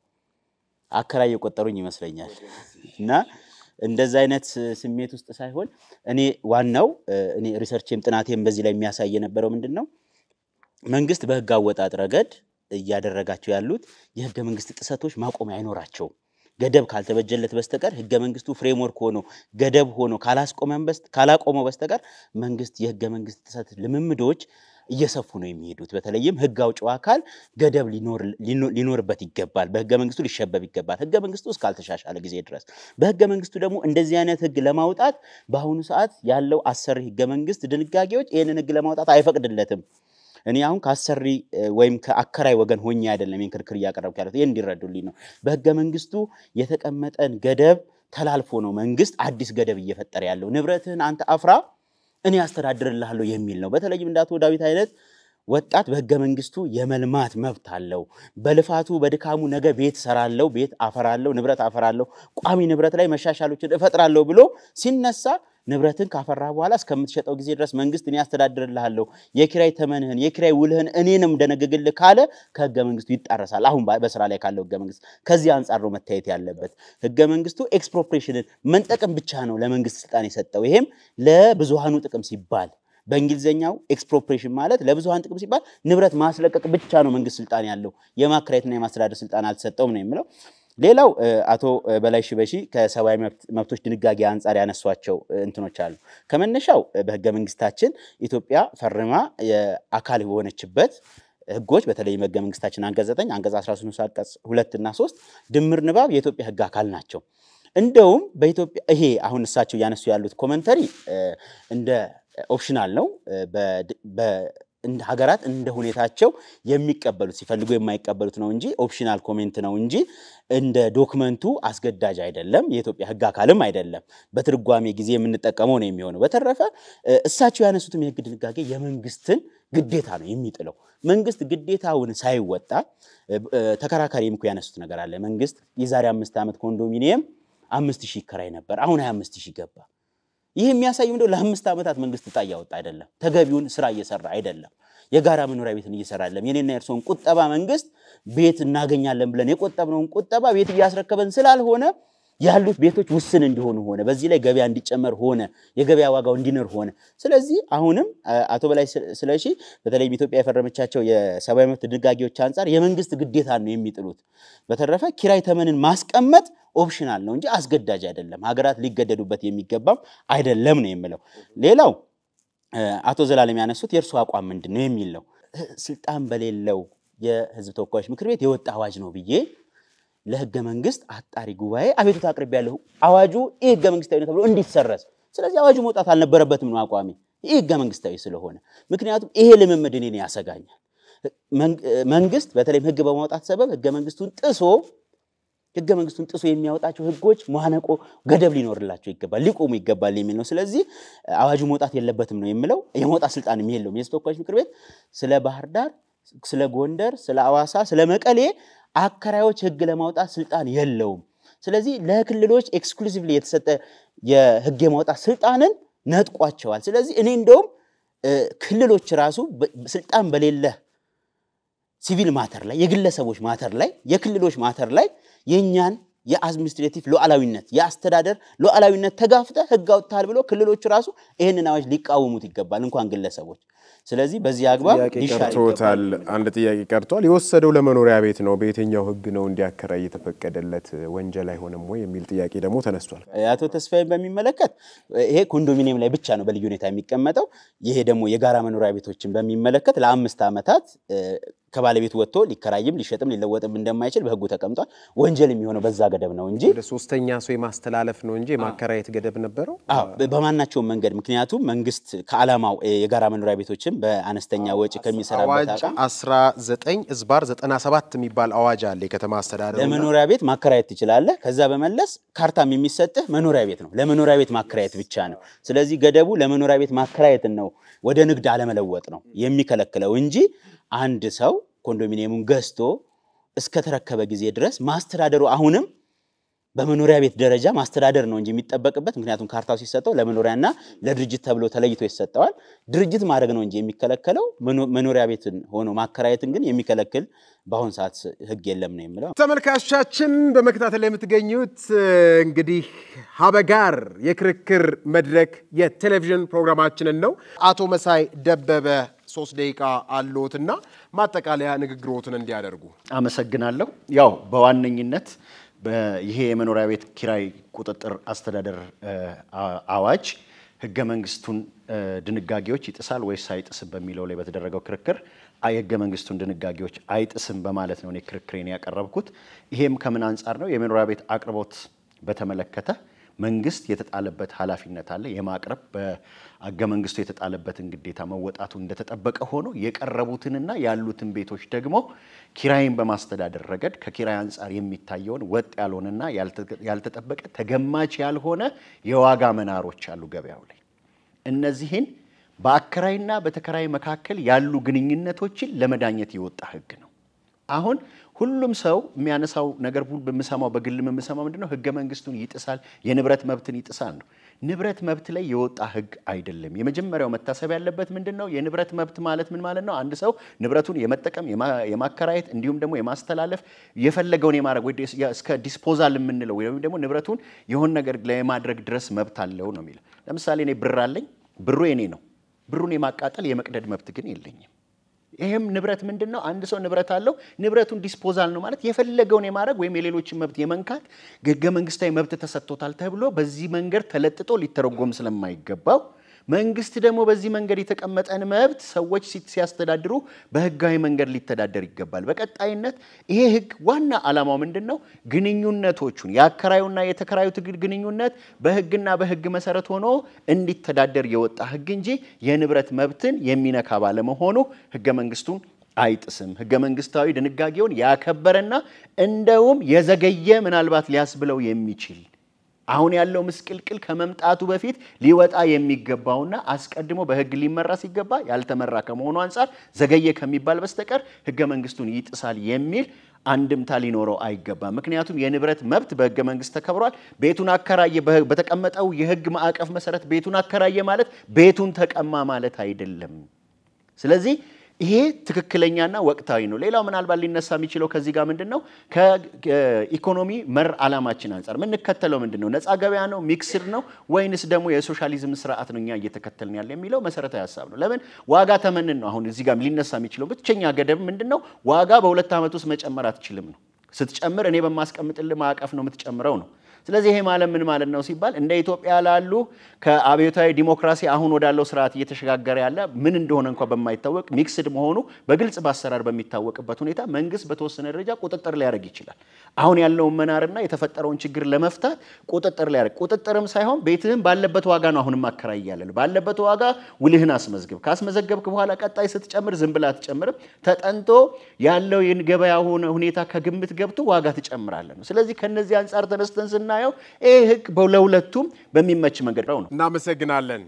አከራይ የቆጠሩኝ ይመስለኛል እና እንደዛ አይነት ስሜት ውስጥ ሳይሆን እኔ ዋናው እኔ ሪሰርቼም ጥናቴም በዚህ ላይ የሚያሳይ የነበረው ምንድን ነው መንግስት በህግ አወጣጥ ረገድ እያደረጋቸው ያሉት የህገ መንግስት ጥሰቶች ማቆሚያ አይኖራቸውም። ገደብ ካልተበጀለት በስተቀር ህገ መንግስቱ ፍሬምወርክ ሆኖ ገደብ ሆኖ ካላቆመው በስተቀር መንግስት የህገ መንግስት ጥሰት ልምምዶች እየሰፉ ነው የሚሄዱት። በተለይም ህግ አውጪው አካል ገደብ ሊኖርበት ይገባል። በህገ መንግስቱ ሊሸበብ ይገባል። ህገ መንግስቱ እስካልተሻሻለ ጊዜ ድረስ በህገ መንግስቱ ደግሞ እንደዚህ አይነት ህግ ለማውጣት በአሁኑ ሰዓት ያለው አሰሪ ህገ መንግስት ድንጋጌዎች ይህንን ህግ ለማውጣት አይፈቅድለትም። እኔ አሁን ከአሰሪ ወይም ከአከራይ ወገን ሆኜ አይደለም ይህን ክርክር እያቀረብኩ ያሉት፣ ይህ እንዲረዱልኝ ነው። በህገ መንግስቱ የተቀመጠን ገደብ ተላልፎ ነው መንግስት አዲስ ገደብ እየፈጠረ ያለው። ንብረትህን አንተ አፍራ እኔ አስተዳድርልሃለሁ የሚል ነው። በተለይም እንደ አቶ ዳዊት አይነት ወጣት በህገ መንግስቱ የመልማት መብት አለው። በልፋቱ በድካሙ ነገ ቤት ሰራለሁ፣ ቤት አፈራለሁ፣ ንብረት አፈራለሁ፣ ቋሚ ንብረት ላይ መሻሻሎችን እፈጥራለሁ ብሎ ሲነሳ ንብረትን ካፈራ በኋላ እስከምትሸጠው ጊዜ ድረስ መንግስት እኔ አስተዳድርልሃለሁ፣ የኪራይ ተመንህን የኪራይ ውልህን እኔንም ደነግግልህ ካለ ከህገ መንግስቱ ይጣረሳል። አሁን በስራ ላይ ካለው ህገ መንግስት ከዚህ አንጻር ነው መታየት ያለበት። ህገ መንግስቱ ኤክስፕሮፕሬሽንን መንጠቅም ብቻ ነው ለመንግስት ስልጣን የሰጠው። ይሄም ለብዙሃኑ ጥቅም ሲባል በእንግሊዝኛው ኤክስፕሮፕሬሽን ማለት ለብዙሃን ጥቅም ሲባል ንብረት ማስለቀቅ ብቻ ነው መንግስት ስልጣን ያለው። የማከራየትና የማስተዳደር ስልጣን አልተሰጠውም ነው የሚለው። ሌላው አቶ በላይ ሽበሺ ከሰብአዊ መብቶች ድንጋጌ አንጻር ያነሷቸው እንትኖች አሉ። ከመነሻው በህገ መንግስታችን ኢትዮጵያ ፈርማ አካል የሆነችበት ህጎች በተለይም ህገ መንግስታችን አንቀጽ 9 አንቀጽ 13 አንቀጽ ሁለት እና ሶስት ድምር ንባብ የኢትዮጵያ ህግ አካል ናቸው። እንደውም በኢትዮጵያ ይሄ አሁን እሳቸው እያነሱ ያሉት ኮመንተሪ እንደ ኦፕሽናል ነው። ሀገራት እንደ ሁኔታቸው የሚቀበሉት ሲፈልጉ የማይቀበሉት ነው እንጂ ኦፕሽናል ኮሜንት ነው እንጂ እንደ ዶክመንቱ አስገዳጅ አይደለም። የኢትዮጵያ ህግ አካልም አይደለም። በትርጓሜ ጊዜ የምንጠቀመው ነው የሚሆነው። በተረፈ እሳቸው ያነሱትም የህግ ድንጋጌ የመንግስትን ግዴታ ነው የሚጥለው። መንግስት ግዴታውን ሳይወጣ ተከራካሪ እኮ ያነሱት ነገር አለ። መንግስት የዛሬ አምስት ዓመት ኮንዶሚኒየም አምስት ሺህ ይከራይ ነበር፣ አሁን ሀያ አምስት ሺህ ገባ። ይህ የሚያሳይ ምንድነው? ለአምስት ዓመታት መንግስት እጣ እያወጣ አይደለም፣ ተገቢውን ስራ እየሰራ አይደለም፣ የጋራ መኖሪያ ቤትን እየሰራ አይደለም። የኔና የእርስዎን ቁጠባ መንግስት ቤት እናገኛለን ብለን የቆጠብነውን ቁጠባ ቤት እያስረከበን ስላልሆነ ያሉት ቤቶች ውስን እንዲሆኑ ሆነ። በዚህ ላይ ገበያ እንዲጨመር ሆነ፣ የገበያ ዋጋው እንዲንር ሆነ። ስለዚህ አሁንም አቶ በላይ ስለሺ በተለይም ኢትዮጵያ የፈረመቻቸው የሰብአዊ መብት ድንጋጌዎች አንጻር የመንግስት ግዴታ ነው የሚጥሉት። በተረፈ ኪራይ ተመንን ማስቀመጥ ኦፕሽናል ነው እንጂ አስገዳጅ አይደለም። ሀገራት ሊገደዱበት የሚገባም አይደለም ነው የምለው። ሌላው አቶ ዘላለም ያነሱት የእርሱ አቋም ምንድን ነው የሚል ነው። ስልጣን በሌለው የህዝብ ተወካዮች ምክር ቤት የወጣ አዋጅ ነው ብዬ ለህገ መንግስት አጣሪ ጉባኤ አቤቱታ አቅርቤያለሁ። አዋጁ ይህ ህገ መንግስታዊ ነው ተብሎ እንዲሰረዝ። ስለዚህ አዋጁ መውጣት አልነበረበትም ነው አቋሚ። ይህ ህገ መንግስታዊ ስለሆነ ምክንያቱም ይሄ ልምምድ እኔን ያሰጋኛል። መንግስት በተለይም ህግ በማውጣት ሰበብ ህገ መንግስቱን ጥሶ ህገ መንግስቱን ጥሶ የሚያወጣቸው ህጎች ማነቆ ገደብ ሊኖርላቸው ይገባል፣ ሊቆሙ ይገባል የሚል ነው። ስለዚህ አዋጁ መውጣት የለበትም ነው የምለው። የመውጣት ስልጣንም የለውም። የህዝብ ተወካዮች ምክር ቤት ስለ ባህር ዳር፣ ስለ ጎንደር፣ ስለ አዋሳ፣ ስለ መቀሌ አከራዮች ህግ ለማውጣት ስልጣን የለውም። ስለዚህ ለክልሎች ኤክስክሉሲቭሊ የተሰጠ የህግ የማውጣት ስልጣንን ነጥቋቸዋል። ስለዚህ እኔ እንደውም ክልሎች ራሱ ስልጣን በሌለ ሲቪል ማተር ላይ የግለሰቦች ማተር ላይ የክልሎች ማተር ላይ የእኛን የአድሚኒስትሬቲቭ ሉዓላዊነት የአስተዳደር ሉዓላዊነት ተጋፍተ ህግ አውጥተሃል ብሎ ክልሎቹ ራሱ ይህንን አዋጅ ሊቃወሙት ይገባል፣ እንኳን ግለሰቦች። ስለዚህ በዚህ አግባብ ጥያቄ ሊሻር ቀርቶታል። አንድ ጥያቄ ቀርቷል። የወሰደው ለመኖሪያ ቤት ነው። በየትኛው ህግ ነው እንዲያከራይ የተፈቀደለት? ወንጀል አይሆንም ወይ የሚል ጥያቄ ደግሞ ተነስቷል። አቶ ተስፋዬን በሚመለከት ይሄ ኮንዶሚኒየም ላይ ብቻ ነው በልዩ ሁኔታ የሚቀመጠው። ይሄ ደግሞ የጋራ መኖሪያ ቤቶችን በሚመለከት ለአምስት ዓመታት ከባለቤቱ ወጥቶ ሊከራይም ሊሸጥም ሊለወጥም እንደማይችል በህጉ ተቀምጧል። ወንጀል የሚሆነው በዛ ገደብ ነው እንጂ ወደ ሶስተኛ ሰው የማስተላለፍ ነው እንጂ የማከራየት ገደብ ነበረው። አዎ በማናቸውም መንገድ ምክንያቱም መንግስት ከዓላማው የጋራ መኖሪያ ቤቶችን በአነስተኛ ወጪ ከሚሰራበት አዋጅ አቋም 19 ዝባር 97 የሚባል አዋጅ አለ የከተማ አስተዳደር ለመኖሪያ ቤት ማከራየት ትችላለህ። ከዛ በመለስ ካርታም የሚሰጥህ መኖሪያ ቤት ነው፣ ለመኖሪያ ቤት ማከራየት ብቻ ነው። ስለዚህ ገደቡ ለመኖሪያ ቤት ማከራየትን ነው፣ ወደ ንግድ አለመለወጥ ነው የሚከለክለው እንጂ አንድ ሰው ኮንዶሚኒየሙን ገዝቶ እስከተረከበ ጊዜ ድረስ ማስተዳደሩ አሁንም በመኖሪያ ቤት ደረጃ ማስተዳደር ነው እንጂ የሚጠበቅበት። ምክንያቱም ካርታው ሲሰጠው ለመኖሪያና ለድርጅት ተብሎ ተለይቶ ይሰጠዋል። ድርጅት ማድረግ ነው እንጂ የሚከለከለው መኖ- መኖሪያ ቤትን ሆኖ ማከራየትን ግን የሚከለክል በአሁን ሰዓት ህግ የለም ነው የምለው። ተመልካቾቻችን በመከታተል ላይ የምትገኙት እንግዲህ ሀበጋር የክርክር መድረክ የቴሌቪዥን ፕሮግራማችንን ነው። አቶ መሳይ ደበበ ሶስት ደቂቃ አለዎትና ማጠቃለያ ንግግሮትን እንዲያደርጉ አመሰግናለሁ። ያው በዋነኝነት በ- ይሄ የመኖሪያ ቤት ኪራይ ቁጥጥር አስተዳደር እ፣ አ- አዋጅ ህገ መንግስቱን እ፣ ድንጋጌዎች ይጥሳል ወይስ አይጥስም በሚለው ላይ በተደረገው ክርክር አይ ህገ መንግስቱን ድንጋጌዎች አይጥስም በማለት ነው እኔ ክርክሬን ያቀረብኩት። ይሄም ከምን አንጻር ነው? የመኖሪያ ቤት አቅርቦት በተመለከተ መንግስት የተጣለበት ኃላፊነት አለ የማቅረብ በህገ መንግስቱ የተጣለበትን ግዴታ መወጣቱ እንደተጠበቀ ሆኖ የቀረቡትንና ያሉትን ቤቶች ደግሞ ኪራይን በማስተዳደር ረገድ ከኪራይ አንጻር የሚታየውን ወጥ ያልሆነና ያልተ- ያልተጠበቀ ተገማች ያልሆነ የዋጋ መናሮች አሉ ገበያው ላይ። እነዚህን በአከራይና በተከራይ መካከል ያሉ ግንኙነቶችን ለመዳኘት የወጣ ህግ ነው። አሁን ሁሉም ሰው የሚያነሳው ነገር ሁሉ በምሰማው በግልም የምሰማው ምንድነው ህገ መንግስቱን ይጥሳል፣ የንብረት መብትን ይጥሳል ነው። ንብረት መብት ላይ የወጣ ህግ አይደለም። የመጀመሪያው መታሰብ ያለበት ምንድን ነው? የንብረት መብት ማለት ምን ማለት ነው? አንድ ሰው ንብረቱን የመጠቀም የማ- የማከራየት እንዲሁም ደግሞ የማስተላለፍ የፈለገውን የማድረግ ወይ ዲስ- ያ- እስከ ዲስፖዛል የምንለው ወይም ደግሞ ንብረቱን የሆን ነገር ላይ የማድረግ ድረስ መብት አለው ነው የሚለው። ለምሳሌ እኔ ብር አለኝ፣ ብሩ የኔ ነው። ብሩን የማቃጠል የመቅደድ መብት ግን የለኝም። ይህም ንብረት ምንድን ነው? አንድ ሰው ንብረት አለው። ንብረቱን ዲስፖዛል ነው ማለት የፈለገውን የማድረግ ወይም የሌሎችን መብት የመንካት ህገ መንግስታዊ መብት ተሰጥቶታል ተብሎ በዚህ መንገድ ተለጥጦ ሊተረጎም ስለማይገባው መንግስት ደግሞ በዚህ መንገድ የተቀመጠን መብት ሰዎች ሲ- ሲያስተዳድሩ በህጋዊ መንገድ ሊተዳደር ይገባል። በቀጣይነት ይሄ ህግ ዋና ዓላማው ምንድን ነው? ግንኙነቶቹን የአከራዩና የተከራዩ ትግል ግንኙነት በህግና በህግ መሰረት ሆኖ እንዲተዳደር የወጣ ህግ እንጂ የንብረት መብትን የሚነካ ባለመሆኑ ህገ መንግስቱን አይጥስም። ህገ መንግስታዊ ድንጋጌውን ያከበረና እንደውም የዘገየ ምናልባት ሊያስብለው የሚችል አሁን ያለው ምስቅልቅል ከመምጣቱ በፊት ሊወጣ የሚገባውና አስቀድሞ በህግ ሊመራ ሲገባ ያልተመራ ከመሆኑ አንጻር ዘገየ ከሚባል በስተቀር ህገ መንግስቱን ይጥሳል የሚል አንድምታ ሊኖረው አይገባም። ምክንያቱም የንብረት መብት በህገ መንግስት ተከብሯል። ቤቱን አከራየ በተቀመጠው የህግ ማዕቀፍ መሰረት ቤቱን አከራየ ማለት ቤቱን ተቀማ ማለት አይደለም። ስለዚህ ይሄ ትክክለኛና ወቅታዊ ነው። ሌላው ምናልባት ሊነሳ የሚችለው ከዚህ ጋር ምንድን ነው ከኢኮኖሚ መር ዓላማችን አንጻር የምንከተለው ምንድን ነው? ነፃ ገበያ ነው? ሚክስድ ነው? ወይንስ ደግሞ የሶሻሊዝም ስርዓት ነው እኛ እየተከተልን ያለ የሚለው መሰረታዊ ሀሳብ ነው። ለምን ዋጋ ተመንን ነው። አሁን እዚህ ጋር ሊነሳ የሚችለው ብቸኛ ገደብ ምንድን ነው? ዋጋ በሁለት ዓመት ውስጥ መጨመር አትችልም ነው። ስትጨምር እኔ በማስቀምጥልህ ማዕቀፍ ነው የምትጨምረው ነው። ስለዚህ ይሄ ማለት ምን ማለት ነው ሲባል እንደ ኢትዮጵያ ላሉ ከአብዮታዊ ዲሞክራሲ አሁን ወዳለው ስርዓት እየተሸጋገረ ያለ ምን እንደሆነ እንኳ በማይታወቅ ሚክስድ መሆኑ በግልጽ በአሰራር በሚታወቅበት ሁኔታ መንግስት በተወሰነ ደረጃ ቁጥጥር ሊያደርግ ይችላል። አሁን ያለውን መናርና የተፈጠረውን ችግር ለመፍታት ቁጥጥር ሊያደርግ ቁጥጥርም ሳይሆን ቤትህም ባለበት ዋጋ ነው አሁንም አከራይ ያለን ባለበት ዋጋ ውልህን አስመዝግብ። ካስመዘገብክ በኋላ ቀጣይ ስትጨምር ዝም ብላ አትጨምርም። ተጠንቶ ያለው የገበያ ሁኔታ ከግምት ገብቶ ዋጋ ትጨምራለን ነው። ስለዚህ ከነዚህ አንጻር ተነስተን ስናየው ይህ ህግ ለሁለቱም በሚመች መንገድ ነው። እናመሰግናለን።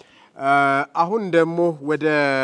አሁን ደግሞ ወደ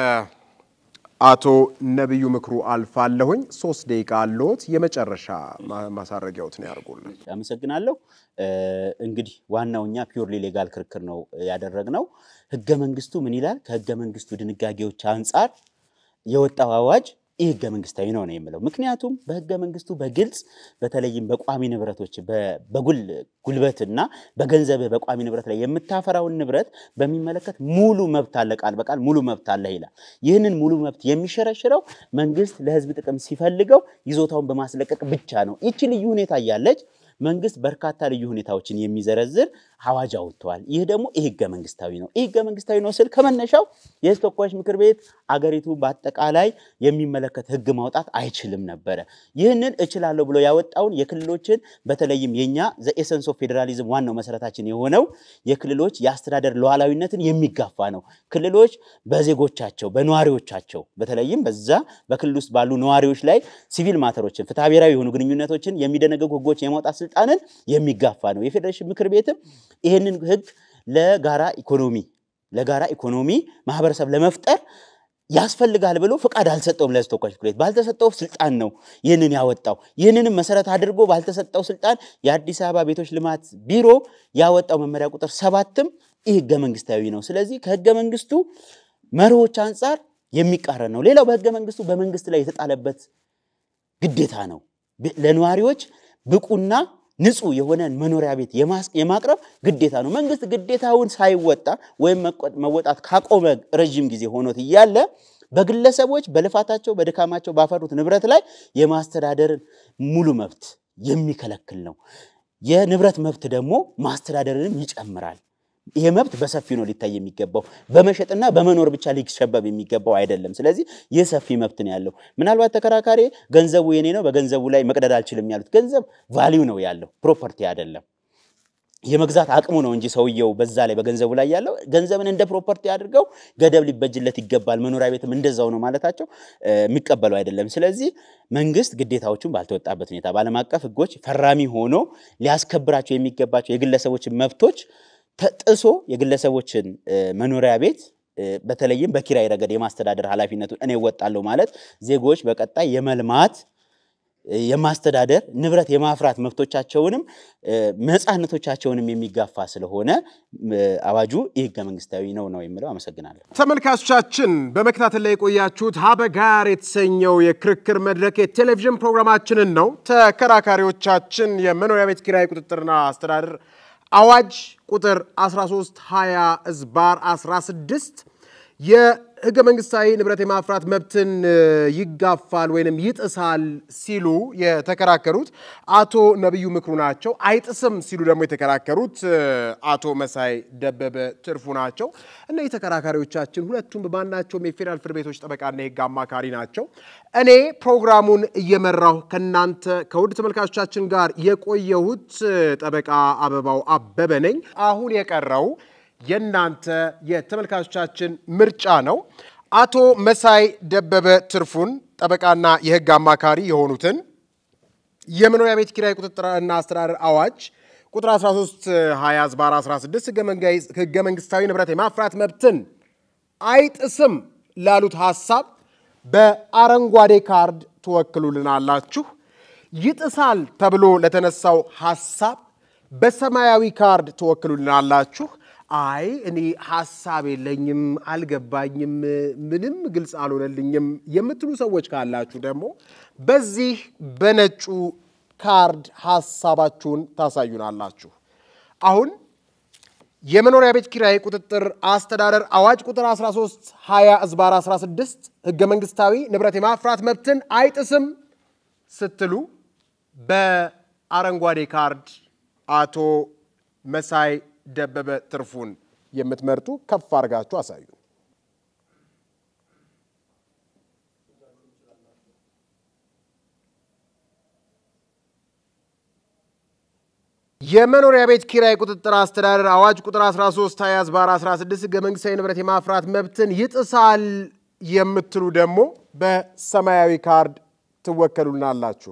አቶ ነቢዩ ምክሩ አልፋለሁኝ። ሶስት ደቂቃ አለዎት። የመጨረሻ ማሳረጊያዎትን ያደርጉልን። አመሰግናለሁ። እንግዲህ ዋናው እኛ ፒውርሊ ሌጋል ክርክር ነው ያደረግነው። ህገ መንግስቱ ምን ይላል? ከህገ መንግስቱ ድንጋጌዎች አንጻር የወጣው አዋጅ ይህ ህገ መንግስታዊ ነው ነው የምለው። ምክንያቱም በህገ መንግስቱ በግልጽ በተለይም በቋሚ ንብረቶች በጉል ጉልበትና በገንዘብ በቋሚ ንብረት ላይ የምታፈራውን ንብረት በሚመለከት ሙሉ መብት አለ፣ ቃል በቃል ሙሉ መብት አለ ይላል። ይህንን ሙሉ መብት የሚሸረሽረው መንግስት ለህዝብ ጥቅም ሲፈልገው ይዞታውን በማስለቀቅ ብቻ ነው። ይቺ ልዩ ሁኔታ እያለች መንግስት በርካታ ልዩ ሁኔታዎችን የሚዘረዝር አዋጅ አውጥተዋል። ይህ ደግሞ ይህ ህገ መንግስታዊ ነው። ይህ ህገ መንግስታዊ ነው ስል ከመነሻው የህዝብ ተወካዮች ምክር ቤት አገሪቱ በአጠቃላይ የሚመለከት ህግ ማውጣት አይችልም ነበረ። ይህንን እችላለሁ ብሎ ያወጣውን የክልሎችን በተለይም የኛ ዘኤሰንስ ኦፍ ፌዴራሊዝም ዋናው መሰረታችን የሆነው የክልሎች የአስተዳደር ሉዓላዊነትን የሚጋፋ ነው። ክልሎች በዜጎቻቸው በነዋሪዎቻቸው በተለይም በዛ በክልል ውስጥ ባሉ ነዋሪዎች ላይ ሲቪል ማተሮችን ፍትሐ ብሔራዊ የሆኑ ግንኙነቶችን የሚደነገጉ ህጎች የማውጣት ስልጣንን የሚጋፋ ነው። የፌዴሬሽን ምክር ቤትም ይህንን ህግ ለጋራ ኢኮኖሚ ለጋራ ኢኮኖሚ ማህበረሰብ ለመፍጠር ያስፈልጋል ብሎ ፍቃድ አልሰጠውም። ለህዝብ ተወካዮች ምክር ቤት ባልተሰጠው ስልጣን ነው ይህንን ያወጣው። ይህንንም መሰረት አድርጎ ባልተሰጠው ስልጣን የአዲስ አበባ ቤቶች ልማት ቢሮ ያወጣው መመሪያ ቁጥር ሰባትም ይህ ህገ መንግስታዊ ነው። ስለዚህ ከህገ መንግስቱ መርሆች አንጻር የሚቃረን ነው። ሌላው በህገ መንግስቱ በመንግስት ላይ የተጣለበት ግዴታ ነው። ለነዋሪዎች ብቁና ንጹህ የሆነ መኖሪያ ቤት የማቅረብ ግዴታ ነው። መንግስት ግዴታውን ሳይወጣ ወይም መወጣት ካቆመ ረዥም ጊዜ ሆኖት እያለ በግለሰቦች በልፋታቸው በድካማቸው ባፈሩት ንብረት ላይ የማስተዳደርን ሙሉ መብት የሚከለክል ነው። የንብረት መብት ደግሞ ማስተዳደርንም ይጨምራል። ይሄ መብት በሰፊው ነው ሊታይ የሚገባው፣ በመሸጥና በመኖር ብቻ ሊሸበብ የሚገባው አይደለም። ስለዚህ ይህ ሰፊ መብት ነው ያለው። ምናልባት ተከራካሪ ገንዘቡ የኔ ነው፣ በገንዘቡ ላይ መቅደድ አልችልም ያሉት፣ ገንዘብ ቫሊዩ ነው ያለው፣ ፕሮፐርቲ አይደለም። የመግዛት አቅሙ ነው እንጂ ሰውየው በዛ ላይ በገንዘቡ ላይ ያለው ገንዘብን እንደ ፕሮፐርቲ አድርገው ገደብ ሊበጅለት ይገባል፣ መኖሪያ ቤትም እንደዛው ነው ማለታቸው የሚቀበለው አይደለም። ስለዚህ መንግስት ግዴታዎቹን ባልተወጣበት ሁኔታ በዓለም አቀፍ ሕጎች ፈራሚ ሆኖ ሊያስከብራቸው የሚገባቸው የግለሰቦችን መብቶች ተጥሶ የግለሰቦችን መኖሪያ ቤት በተለይም በኪራይ ረገድ የማስተዳደር ኃላፊነቱን እኔ እወጣለሁ ማለት ዜጎች በቀጣይ የመልማት የማስተዳደር ንብረት የማፍራት መብቶቻቸውንም ነፃነቶቻቸውንም የሚጋፋ ስለሆነ አዋጁ ይህ ህገ መንግስታዊ ነው ነው የምለው። አመሰግናለሁ። ተመልካቾቻችን በመከታተል ላይ የቆያችሁት ሀበጋር የተሰኘው የክርክር መድረክ የቴሌቪዥን ፕሮግራማችንን ነው። ተከራካሪዎቻችን የመኖሪያ ቤት ኪራይ ቁጥጥርና አስተዳደር አዋጅ ቁጥር 1320 ዝባር 16 የህገ መንግስታዊ ንብረት የማፍራት መብትን ይጋፋል ወይንም ይጥሳል ሲሉ የተከራከሩት አቶ ነቢዩ ምክሩ ናቸው። አይጥስም ሲሉ ደግሞ የተከራከሩት አቶ መሳይ ደበበ ትርፉ ናቸው። እነዚህ ተከራካሪዎቻችን ሁለቱም በማናቸውም የፌዴራል ፍርድ ቤቶች ጠበቃና የህግ አማካሪ ናቸው። እኔ ፕሮግራሙን እየመራሁ ከእናንተ ከውድ ተመልካቾቻችን ጋር የቆየሁት ጠበቃ አበባው አበበ ነኝ። አሁን የቀረው የእናንተ የተመልካቾቻችን ምርጫ ነው። አቶ መሳይ ደበበ ትርፉን ጠበቃና የህግ አማካሪ የሆኑትን የመኖሪያ ቤት ኪራይ ቁጥጥርና አስተዳደር አዋጅ ቁጥር 13 20 ዝባር 16 ህገ መንግስታዊ ንብረት የማፍራት መብትን አይጥስም ላሉት ሀሳብ በአረንጓዴ ካርድ ትወክሉልናላችሁ። ይጥሳል ተብሎ ለተነሳው ሀሳብ በሰማያዊ ካርድ ትወክሉልናላችሁ። አይ እኔ ሀሳብ የለኝም፣ አልገባኝም፣ ምንም ግልጽ አልሆነልኝም የምትሉ ሰዎች ካላችሁ ደግሞ በዚህ በነጩ ካርድ ሀሳባችሁን ታሳዩናላችሁ። አሁን የመኖሪያ ቤት ኪራይ ቁጥጥር አስተዳደር አዋጅ ቁጥር 13 20 ዝባር 16 ህገ መንግስታዊ ንብረት የማፍራት መብትን አይጥስም ስትሉ በአረንጓዴ ካርድ አቶ መሳይ ደበበ ትርፉን የምትመርጡ ከፍ አድርጋችሁ አሳዩ። የመኖሪያ ቤት ኪራይ ቁጥጥር አስተዳደር አዋጅ ቁጥር 13 20 ዝባር 16 ህገ መንግስታዊ ንብረት የማፍራት መብትን ይጥሳል የምትሉ ደግሞ በሰማያዊ ካርድ ትወከሉናላችሁ።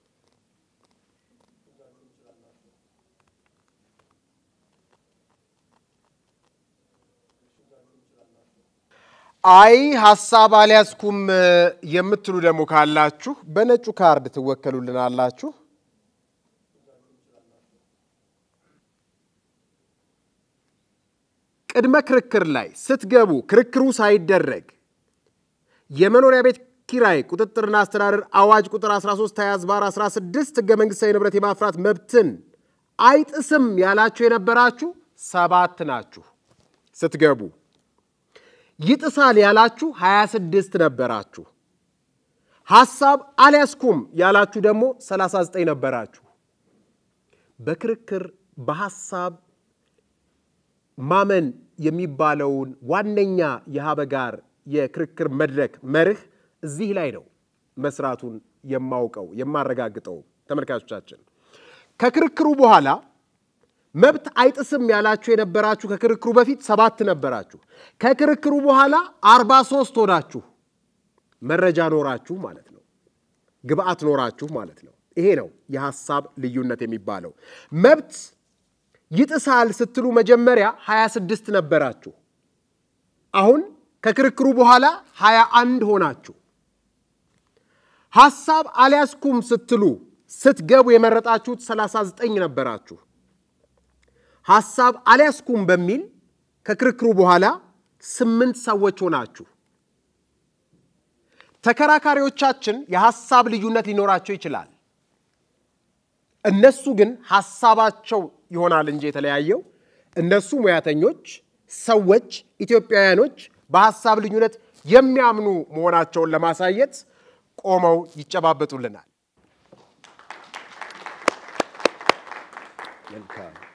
አይ ሀሳብ አልያዝኩም የምትሉ ደግሞ ካላችሁ በነጩ ካርድ ትወከሉልናላችሁ። ቅድመ ክርክር ላይ ስትገቡ ክርክሩ ሳይደረግ የመኖሪያ ቤት ኪራይ ቁጥጥርና አስተዳደር አዋጅ ቁጥር 13 20 ዝባር 16 ህገ መንግስታዊ ንብረት የማፍራት መብትን አይጥስም ያላችሁ የነበራችሁ ሰባት ናችሁ። ስትገቡ ይጥሳል ያላችሁ 26 ነበራችሁ። ሐሳብ አልያዝኩም ያላችሁ ደግሞ 39 ነበራችሁ። በክርክር በሐሳብ ማመን የሚባለውን ዋነኛ የሀበጋር የክርክር መድረክ መርህ እዚህ ላይ ነው መስራቱን የማውቀው የማረጋግጠው። ተመልካቾቻችን ከክርክሩ በኋላ መብት አይጥስም ያላችሁ የነበራችሁ ከክርክሩ በፊት ሰባት ነበራችሁ። ከክርክሩ በኋላ አርባ ሶስት ሆናችሁ መረጃ ኖራችሁ ማለት ነው። ግብአት ኖራችሁ ማለት ነው። ይሄ ነው የሐሳብ ልዩነት የሚባለው። መብት ይጥሳል ስትሉ መጀመሪያ 26 ነበራችሁ። አሁን ከክርክሩ በኋላ 21 ሆናችሁ። ሐሳብ አልያዝኩም ስትሉ ስትገቡ የመረጣችሁት 39 ነበራችሁ። ሐሳብ አልያዝኩም በሚል ከክርክሩ በኋላ ስምንት ሰዎች ሆናችሁ። ተከራካሪዎቻችን የሐሳብ ልዩነት ሊኖራቸው ይችላል። እነሱ ግን ሐሳባቸው ይሆናል እንጂ የተለያየው እነሱ ሙያተኞች፣ ሰዎች፣ ኢትዮጵያውያኖች በሐሳብ ልዩነት የሚያምኑ መሆናቸውን ለማሳየት ቆመው ይጨባበጡልናል። መልካም